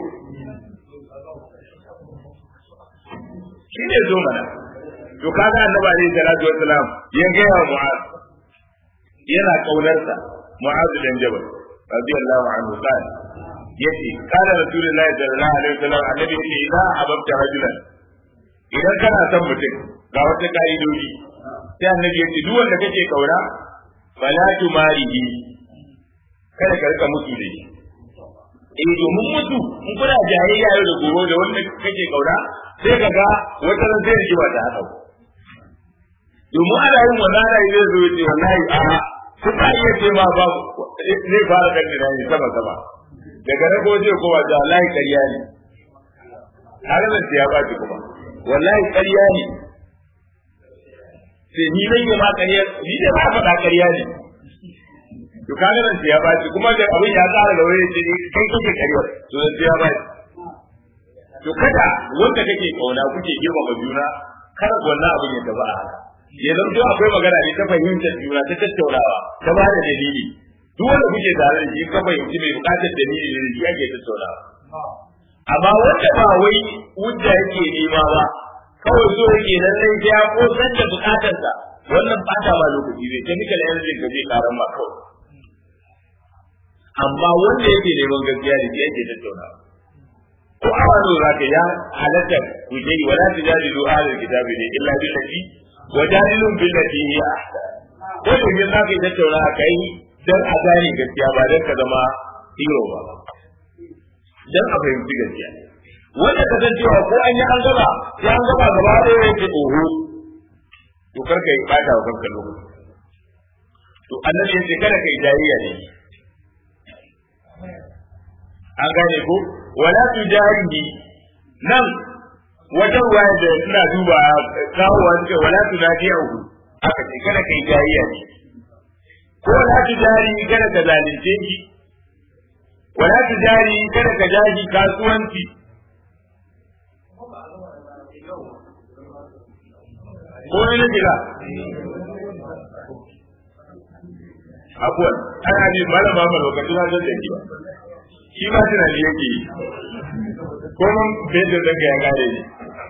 shi ne zo mana to kaga annabi alaihi salatu wassalam ya ga wa mu'az yana kaunarsa mu'az dan jabal radiyallahu anhu qala yace kana rasulullahi sallallahu alaihi wasallam annabi yace idan ababta rajulan idan kana son mutum ga wata ka'idoji sai annabi yace duk wanda kake kauna fala tumarihi kada ka rika mutu da shi eh domin mutu in kuna jayayya yau da gobe da wanda kake kauna sai ka ga wata ran sai rigima ta haka domin ana yin wannan ana yi zai zo ya ce wallahi a su ka iya ce ma ba zai fara kan da ne sama sama daga na ko zai kowa da wallahi ƙarya ne har da ya ba ki kuma wallahi ƙarya ne sai ni nake ma ƙarya ni da ba faɗa ƙarya ne to kaga nan ya ba shi kuma da abin ya tsara da wani ce kai kake ƙarya to nan ya ba shi to kada wanda kake kauna kuke girmama juna kada wannan abin ya tafi a haka ya zanto akwai magana ne ta fahimtar juna ta tattaunawa ta ba da dalili duk wanda kuke tare da shi ka fahimci mai bukatar dalili ne shi ake tattaunawa amma wanda ba wai hujja yake nema ba kawai so yake nan sai ya kosan da bukatarsa wannan bata ba lokaci zai chemical energy ka zai karan ma kawai amma wanda yake neman gaskiya da shi yake tattaunawa ko a wani za ka ya halatta ku je wala tujadilu ahlul kitabi ne illa billati wajadilun billati hiya ko da yin za ka yi tattauna a kai dan a gane gaskiya ba dan ka zama hero ba dan a fahimci gaskiya wanda ka san cewa ko an yi an gaba sai an gaba gaba da yake oho to kar ka yi bata wa kanka lokaci to annabi ya ce kada ka yi jayayya ne an gane ko wala tujarihi nan wata ruwaya da ina duba kawowa suke wala tunajiyahu aka ce kada kai jayayya ne ko wala tujari kada ka zalunce shi wala tujari kada ka jaji kasuwanci ko ne jira abuwan ana ne malama ma lokacin da zan yi ba shi ma tunani yake yi ko mun bai da daga ya gare ni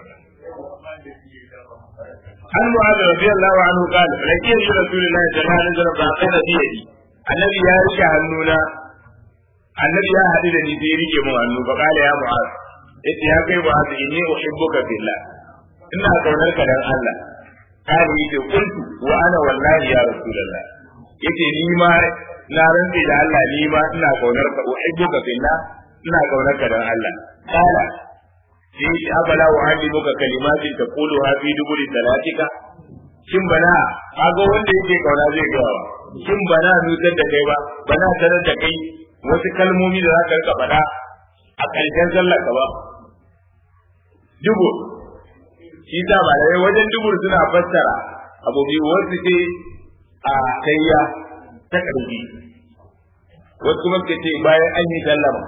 an mu'adh radiyallahu anhu qala lakin rasulullahi sallallahu alaihi wasallam ba kana bi yadi annabi ya rike hannuna annabi ya hadu da ni sai rike mu hannu fa qala ya mu'adh yace ya kai mu'adh inni uhibbuka billah ina kaunar ka dan Allah kali yace kuntu wa ana wallahi ya rasulullah yace ni ma na rantsi da Allah ni ma ina kaunar ka uhibbuka billah ina kaunar ka dan Allah kala sai shi abala wa alimuka kalimatin taquluha fi duburi salatika shin bana kaga wanda yake kauna zai ga wa shin bana nutar da kai ba bana sanar da kai wasu kalmomi da za ka rika faɗa a ƙarshen sallar ka ba dubu shi ta ba dai wajen dubur suna fassara abu biyu wasu ce a kayya ta ƙarfi wasu kuma suka ce bayan an yi sallama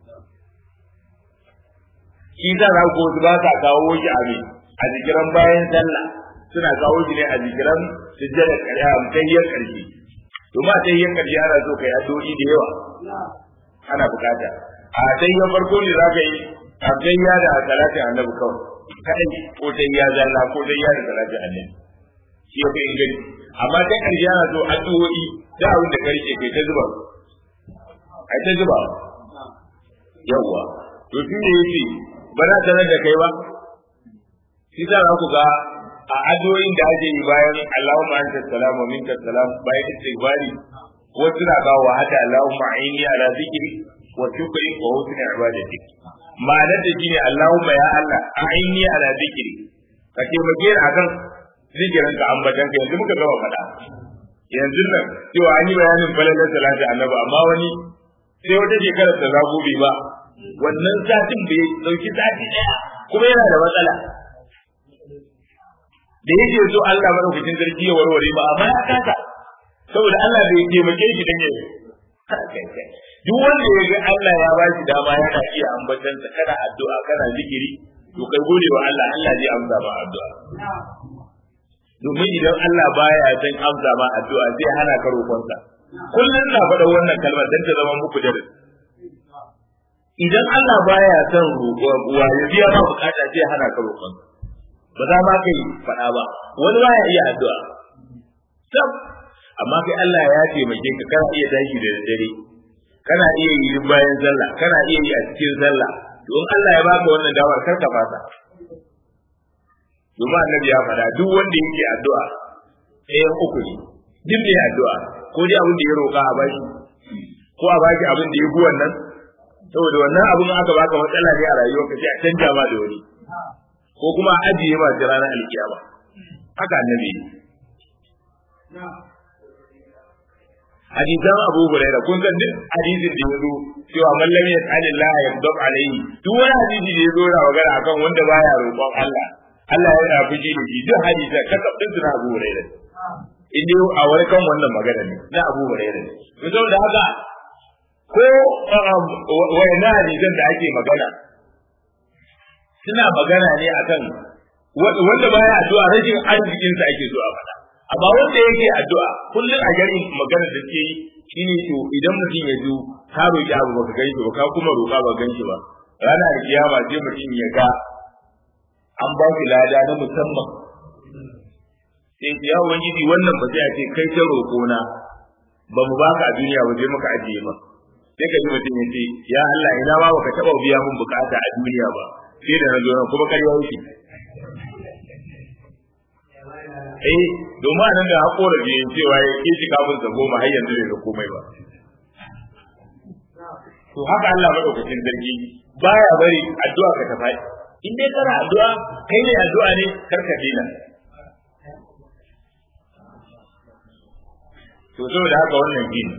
shi ta za ko su ba sa kawo shi a a jikiran bayan sallah suna kawo shi ne a jikiran sujjada ƙarya a tayyar ƙarfi to ma tayyar ƙarfi ana so kai addu'o'i da yawa ana bukata a tayyar farko ne za ka yi a tayya da salatin annabi kawai kadai ko tayya zalla ko tayya da salatin annabi shi ya fi inganci amma ta ƙarshe ana so addu'o'i da abin da karshe kai ta zuba ai ta zuba yawwa to shi ne yace ba na sanar da kai ba shi za ku ga a addu'o'in da ake yi bayan Allahumma anta salam wa minka salam bayan istighfari wasu na kawo wa hada Allahumma aini ala zikri wa shukri wa husni ibadati ma'anar da shine Allahumma ya Allah aini ala zikri ka taimake ni akan zikirin ka ambatan ka yanzu muka gama faɗa yanzu nan cewa an yi bayanin falalar salati annabi amma wani sai wata shekarar da za gobe ba wannan satin bai dauki sati daya kuma yana da matsala da yake so Allah madaukakin sarki ya warware ba amma ya kasa saboda Allah bai taimake shi dan yayi duk wanda ya ga Allah ya ba shi dama yana iya ambatan sa kana addu'a kana zikiri to kai gode wa Allah Allah zai amsa ma addu'a domin idan Allah baya san amsa ma addu'a zai hana ka roƙonsa kullum na faɗa wannan kalmar dan ta zama muku darasi idan Allah baya son roƙon uwa ya biya ma bukata zai hana ka roƙonsa ba za ma kai faɗa ba wani baya iya addu'a sab amma kai Allah ya taimake ka kana iya tashi da dare kana iya yi bayan sallah kana iya yi a cikin sallah don Allah ya baka wannan damar kar ka fasa domin annabi ya faɗa duk wanda yake addu'a ɗayan uku ne duk mai addu'a ko dai abin da ya roƙa a bashi ko a baki abin da ya fi wannan saboda wannan abin aka baka matsala ne a rayuwarka sai a canja ma da wani ko kuma a ajiye ma ta ranar alkiyama haka annabi hadisan Abu Hurairah kun san duk hadisin da yazo cewa man lam yas'alillah yabdab alayhi duk wani hadisi da yazo yana magana akan wanda baya roƙon Allah Allah yana fushi da shi duk hadisan ka kafin su na Abu Hurairah in dai a wani kan wannan magana ne na Abu Hurairah to saboda haka ko wayna hadisan da ake magana suna magana ne akan wanda baya addu'a rashin arzikin sa ake so a faɗa amma wanda yake addu'a kullum a garin magana da ke yi shine to idan mutum ya zo ka roki abu baka gani ba ka kuma roka ba ganshi ba ranar kiyama sai mutum ya ga an ba shi lada na musamman sai ya ubangiji wannan ba sai a ce kai ta roƙo na ba mu baka a duniya ba sai muka ajiye ba sai ka ji mutum ya ce ya Allah ina ma baka taɓa biya mun bukata a duniya ba sai da na zo nan kuma ƙarya yake eh domin a nan da haƙora biyu cewa ya ke shi kafin sa goma har yanzu bai ga komai ba to haka Allah madaukakin sarki baya bari addu'a ka tafi in dai kana addu'a kai ne addu'a ne kar ka dina to saboda haka wannan gini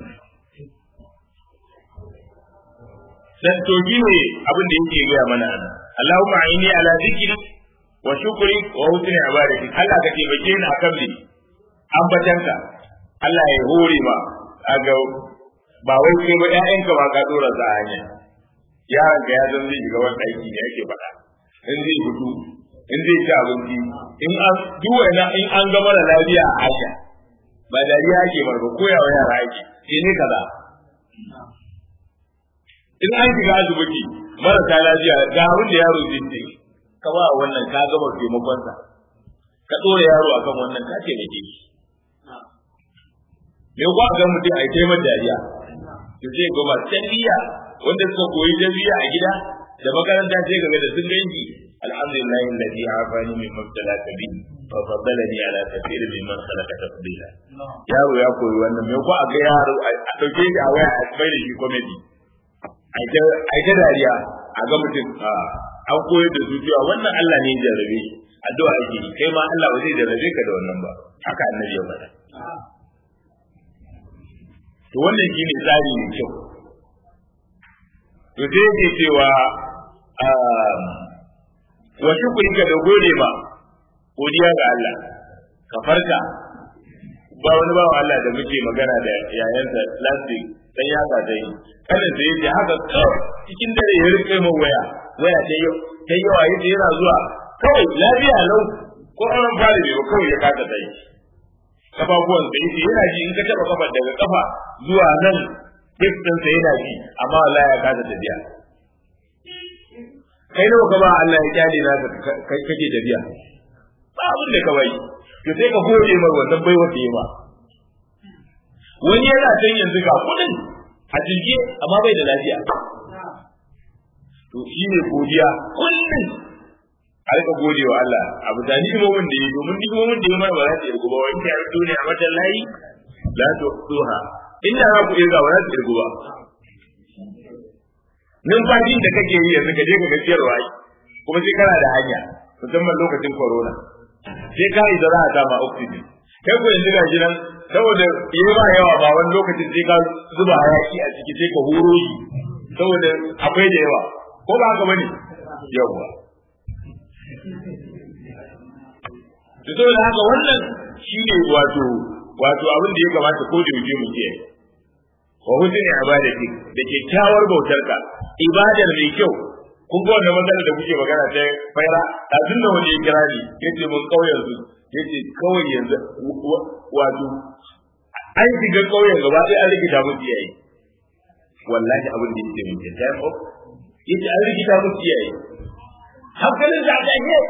dan to gine abin da yake gaya mana Allahumma inni ala zikri wa shukri wa husni ibadati Allah ka taimake ni akan ni ambatanka Allah ya hore ma aga ba wai kai ba ƴaƴanka ba ka dora za hanya yaron ka ya zan zai shiga wani aiki ne yake faɗa in zai fito in zai ci abinci in an duk wani in an ga mara lafiya a hanya ba dariya ake marba koyawa yara ake sai ne kaza in an shiga asibiti marasa lafiya ga abin da yaro zai ce ka ba wannan ka gama taimakonsa ka ɗora yaro akan wannan ka taimake shi me ko ga mutum a taimar dariya to sai ga masu tarbiyya wanda suka koyi tarbiyya a gida da makaranta sai game da sun ganki alhamdulillah alladhi afani min mabtala bi fa faddalani ala kathir mimman khalaqa tafdila yaro ya koyi wannan me ko a ga yaro a dauke shi a waya a bai da shi comedy ai ta dariya a ga mutum an koyar da su cewa wannan Allah ne ya jarrabe shi addu'a ake yi kai ma Allah ba zai jarrabe ka da wannan ba haka annabi ya faɗa to wannan shine tsari mai kyau to sai yake cewa wa shukrika da gode ba godiya ga Allah ka farka ba wani bawan Allah da muke magana da yayansa last week dan ya ga dai kada da yake haka kawai cikin dare ya rike mu waya waya ta yau ta yau a yace yana zuwa kawai lafiya lau ko an fara ne ba kawai ya kasa dai kafafuwan da yake yana ji in ka taba kafa daga kafa zuwa nan distance yana ji amma wallahi ya kasa tafiya kai nawa ka ba Allah ya kyale na kake tafiya ba abin da ka bai to sai ka gode mar wannan baiwa da yawa wani yana can yanzu ga kudin a jirgi amma bai da lafiya to shi ne godiya kullum a rika gode wa Allah abu da ni'imomin da yi domin ni'imomin da yi mana ba za su irgu ba wani ya rito ne a matan layi la to suha inda za ku irga ba za su irgu ba numfashin da kake yi yanzu ka je ka gajiyarwa kuma sai kana da hanya musamman lokacin corona sai ka yi da za a kama oxygen kai ko yanzu ga gidan saboda yi ba yawa ba wani lokacin sai ka zuba hayaki a ciki sai ka horo shi saboda akwai da yawa ko ba haka bane yawa to saboda haka wannan shine wato wato abin da ya kamata ko da yaushe mu ce wa husni ibadati da kyakkyawar bautarka ibadar mai kyau kun ga wannan matsalar da kuke magana ta faira a tunda wani ya kira ni yace mun kauyen su yace kawai yanzu wato an shiga kauyen gaba sai an rikita musu iyaye wallahi abin da yake mun time off yace an rikita musu iyaye hankalin da aka yi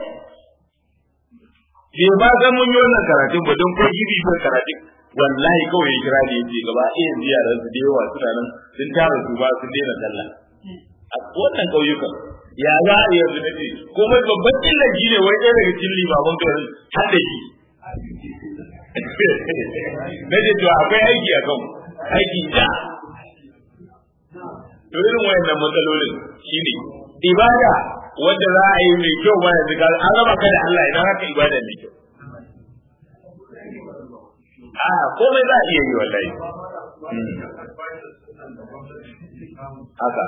ke ba san mun yi wannan karatun ba don ko gidi ko karatun wallahi kawai ya kira ni yace gaba ɗaya yanzu yaran su da yawa suna nan sun tara su ba sun daina sallah a wannan ƙauyukan ya za a yanzu na ce kuma babban illaji ne wai ɗaya daga cikin limaman garin har da shi na ce to akwai aiki a kan aiki da to irin wayannan matsalolin shine ibada wanda za a yi mai kyau ba yanzu ga an raba ka da Allah idan haka ibada mai kyau a komai za a iya yi wallahi haka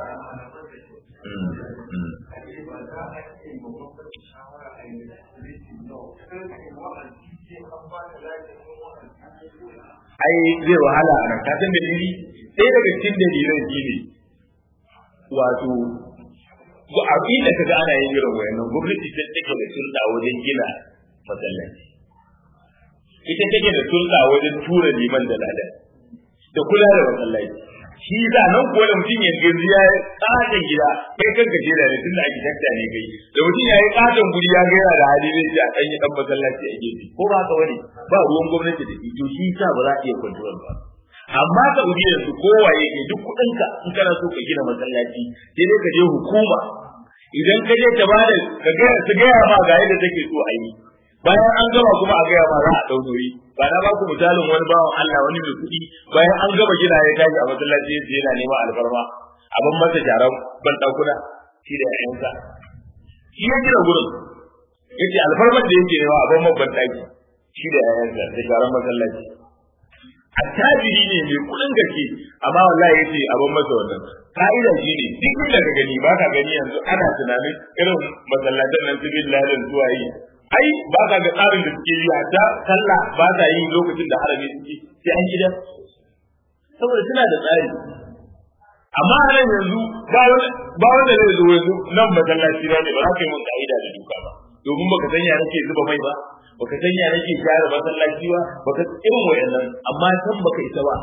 ai zai wahala a nan ka san dalili sai daga cikin dalilan shi ne wato ko a inda ka ga ana yin irin wayannan gwamnati ta take da sulɗa wajen gina masallaci ita take da sulɗa wajen tura liman da ladan da kula da masallaci shi za nan kuwa da mutum ya gaji ya yi katon gida kai kanka je da tun da ake takta ne kai da mutum ya yi katon guri ya gaira da hali zai ce a ɗan yi ɗan masallaci a gefe ko ba haka wani ba ruwan gwamnati da to shi sa ba za a iya kwantuwar ba amma Saudi yanzu kowaye ke duk kuɗinka in kana so ka gina masallaci sai dai ka je hukuma idan ka je ta bada ka ga su gaya ma ga yadda take so a yi bayan an gama kuma a gaya ma za a ɗau nauyi ba na ba ku misalin wani bawan Allah wani mai kuɗi bayan an gama gina ya tashi a masallaci yace yana neman alfarma abin masa jaran ban ɗakuna shi da ƴaƴansa shi ya gina gurin yace alfarmar da yake nema abin mabban ɗaki shi da ƴaƴansa da jaran masallaci attajiri ne mai kuɗin gaske amma wallahi yace abin masa wannan ka'ida shi ne duk inda ka gani ba ka gani yanzu ana tunanin irin masallatan nan su bin ladan zuwa yi ai ba ka ga tsarin da suke yi ta sallah ba ta yi lokacin da harami suke sai an gida saboda suna da tsari amma a nan yanzu ba wanda zai zo yanzu nan masallaci na ne ba za ka yi mun ka'ida da duka ba domin baka san ya nake zuba mai ba baka san ya nake gyara masallaci ba baka irin wayannan amma san baka isa ba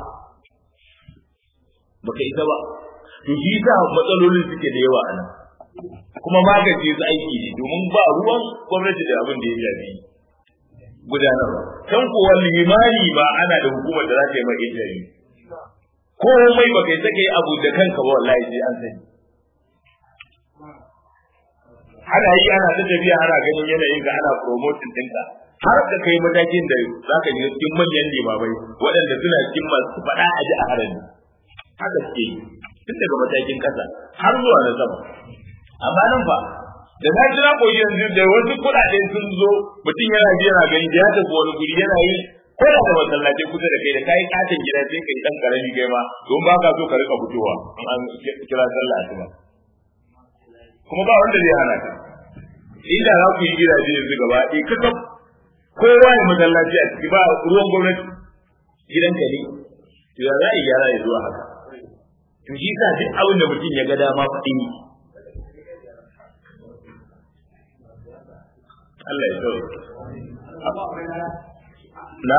baka isa ba to shi sa matsalolin suke da yawa a nan kuma magance su aiki ne domin ba ruwan gwamnati da abin da ya shafi gudanarwa can kuwa limani ba ana da hukumar da za ta yi mai injari komai ba kai sake abu da kanka ba wallahi sai an sani ana yi ana ta tafiya ana ganin yanayin ka ana promoting ɗinka har da kai matakin da za ka je cikin manyan limamai waɗanda suna cikin masu faɗa a ji a harami haka suke yi tun daga matakin ƙasa har zuwa na sama amma nan fa da na jira ko yanzu da wasu kuɗaɗe sun zo mutum yana ji yana gani da ya tafi wani guri yana yi ko da da masallaci kusa da kai da kai katin gida sai kai dan karami kai ma don ba ka so ka rika fitowa in an kira sallah asuba kuma ba wanda zai hana ka inda za ku yi gidaje yanzu gaba ɗaya kakaf kowa ya masallaci a ciki ba ruwan gwamnati gidanka ne to ya za a yi gyara ya zuwa haka to shi sa duk abin da mutum ya ga dama faɗi Allah ya so na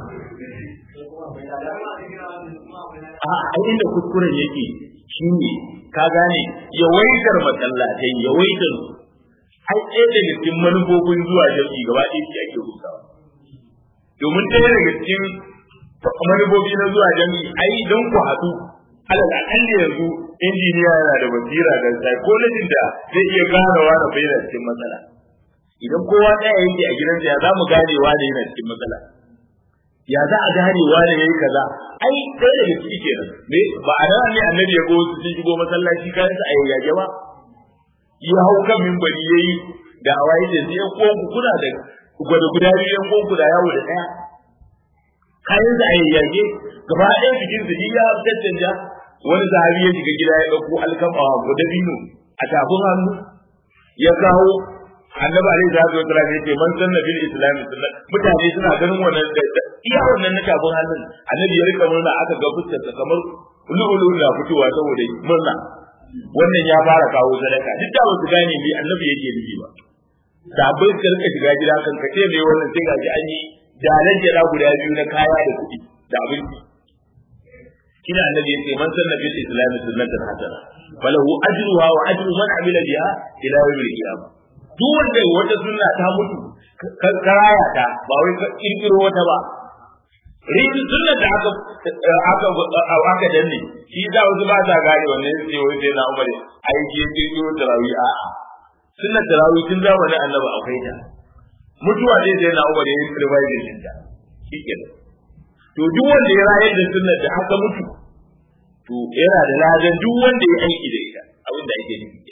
a inda kuskuren yake shine ka gane yawaitar masallatai yawaitar ai ɗaya daga cikin manufofin zuwa jami'i gaba ɗaya shi ake rusawa domin ɗaya daga cikin manufofi na zuwa jami'i ai don ku haɗu alal akalli yanzu injiniya yana da basira da psychology da zai iya ganawa da bayyana cikin matsala idan kowa ɗaya yake a gidansa ya za mu gane wane yana cikin matsala ya za a gane wane yayi kaza ai ɗaya daga ciki kenan ne ba a nan ne annabi ya go su shigo masallaci kayan sa a yayyage ba ya hau kan minbari yayi da awayi da sai ko ku kuna da gwada guda biyu yan ko ku da yawo da ɗaya kayan sa a yayyage gaba ɗaya cikin su ya tattanja wani sahabi ya shiga gida ya ɗauko alkama ko dabino a tafin hannu ya kawo annabi alaihi salatu wasallam yace man sanna bil islam sunna mutane suna ganin wannan da iya wannan na kafin hannun annabi ya rika murna aka ga fuskar sa kamar lulu na fitowa saboda murna wannan ya fara kawo sadaka duk da ba su gane me annabi yake nufi ba sabai suka rika shiga gida kan kace me wannan sai gaji an yi dalan jira guda biyu na kaya da kuɗi da abinci kina annabi yace man sanna bil islam sunnatan hasana falahu ajruha wa ajru man amila biha ila yawmil qiyamah duk wanda wata sunna ta mutu ka raya ta ba wai ka kirkiro wata ba rin sunna da aka aka aka danne shi da wasu ba ta gane wannan sai wai sai na umar ai ke kirkiro tarawi a a sunna tarawi tun zamanin annabi akwai ta mutuwa dai sai na umar ya yi revival din ta shikenan to duk wanda ya rayar da sunna da aka mutu to yana da ladan duk wanda ya aiki da ita abin da ake nufi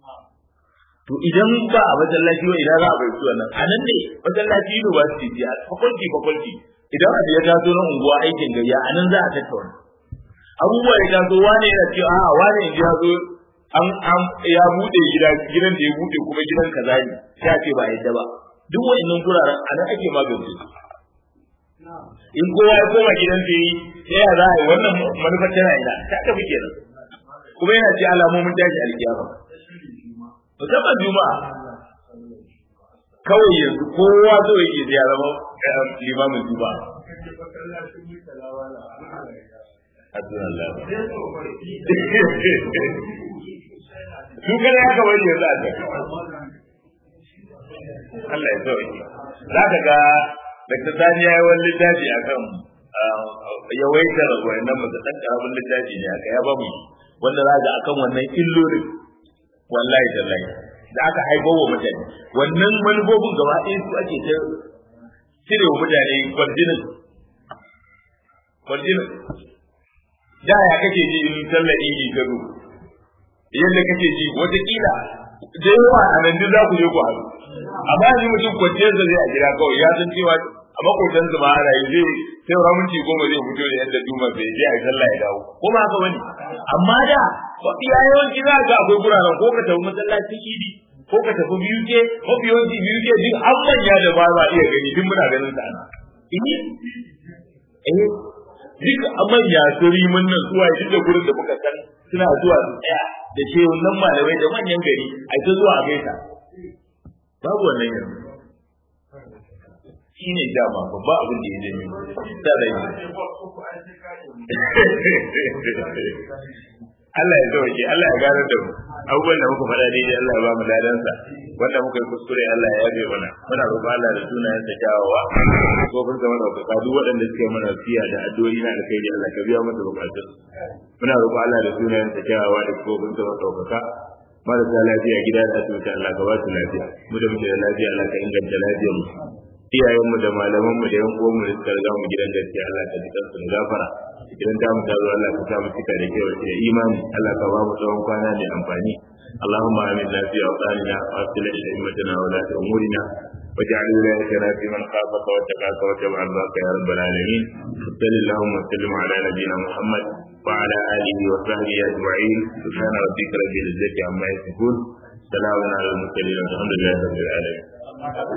to idan ba a masallaci ba idan za a bai suwa nan a nan ne masallaci university ce a faculty faculty idan a ya taso na unguwa aikin gayya a nan za a tattauna abubuwa ya taso wane yana cewa a wane yanzu ya zo an an ya bude gida gidan da ya bude kuma gidan kaza ne sai a ce ba yadda ba duk wa'annan guraren a nan ake magance su in kowa ya koma gidan da yi sai ya za a yi wannan manufar tana ina ta tafi kenan kuma yana ce alamomin tashi alkiyama musamman juma'a kawai yanzu kowa zo yake ya zama limamin juma'a su kada ya kawai yanzu a can Allah ya sauke za ka ga Dr. Sani ya yi wani littafi a kan yawaitar wayannan masu ɗan ƙaramin littafi ne aka ya ba mu wanda za ga akan wannan illolin wallahi tallahi da aka haifar wa mutane wannan manufofin gaba ɗaya su ake ta cire wa mutane kwarjinin kwarjinin da ya kake ji in sallar idi ta zo yadda kake ji wataƙila da yawa a nan duk za ku je ku haɗu amma yanzu mutum kwanciyar da zai a gida kawai ya san cewa a makotansa ma ana yi zai sai ramunci goma zai fito da yadda duma bai je a yi sallah ya dawo ko ba haka bane amma da mafi yawanci za ka akwai guraren ko ka tafi masallacin idi ko ka tafi biyu ke mafi yawanci biyu ke duk an manya da ba za iya gani duk muna ganin sa ana eh duk a manya su rimin nan zuwa duk da gurin da muka san suna zuwa su tsaya da shehunan malamai da manyan gari a ta zuwa a gaisa babu wannan yanzu shi ne dama babba abin da ya janyo ta rai Allah ya sauke Allah ya gane da mu abubuwan da muka faɗa daidai Allah ya ba mu ladansa wanda muka yi kuskure Allah ya yabe mana muna roƙon Allah da sunayen sa kyawawa ko kun zama da duk waɗanda suke mana siya da addu'o'i na alkhairi Allah ka biya masa bukatun muna roƙon Allah da sunayen sa kyawawa da ko kun zama ɗaukaka marasa lafiya gida da asibiti Allah ka ba su lafiya mu da muke da lafiya Allah ka inganta lafiyar mu iyayenmu da malamanmu da yan uwanmu da suka riga mu gidan gaskiya Allah ka ji kansu da gafara idan ta mu tazo Allah ka sa mu cika da kyau da imani Allah ka ba mu tsawon kwana mai amfani اللهم آمنا في أوطاننا وأصلح أئمتنا ولاة أمورنا واجعل ولايتنا في من خافك واتقاك واتبع رضاك يا رب العالمين صل اللهم وسلم على نبينا محمد وعلى آله وصحبه أجمعين سبحان ربك رب العزة عما يصفون سلام على المرسلين والحمد لله رب العالمين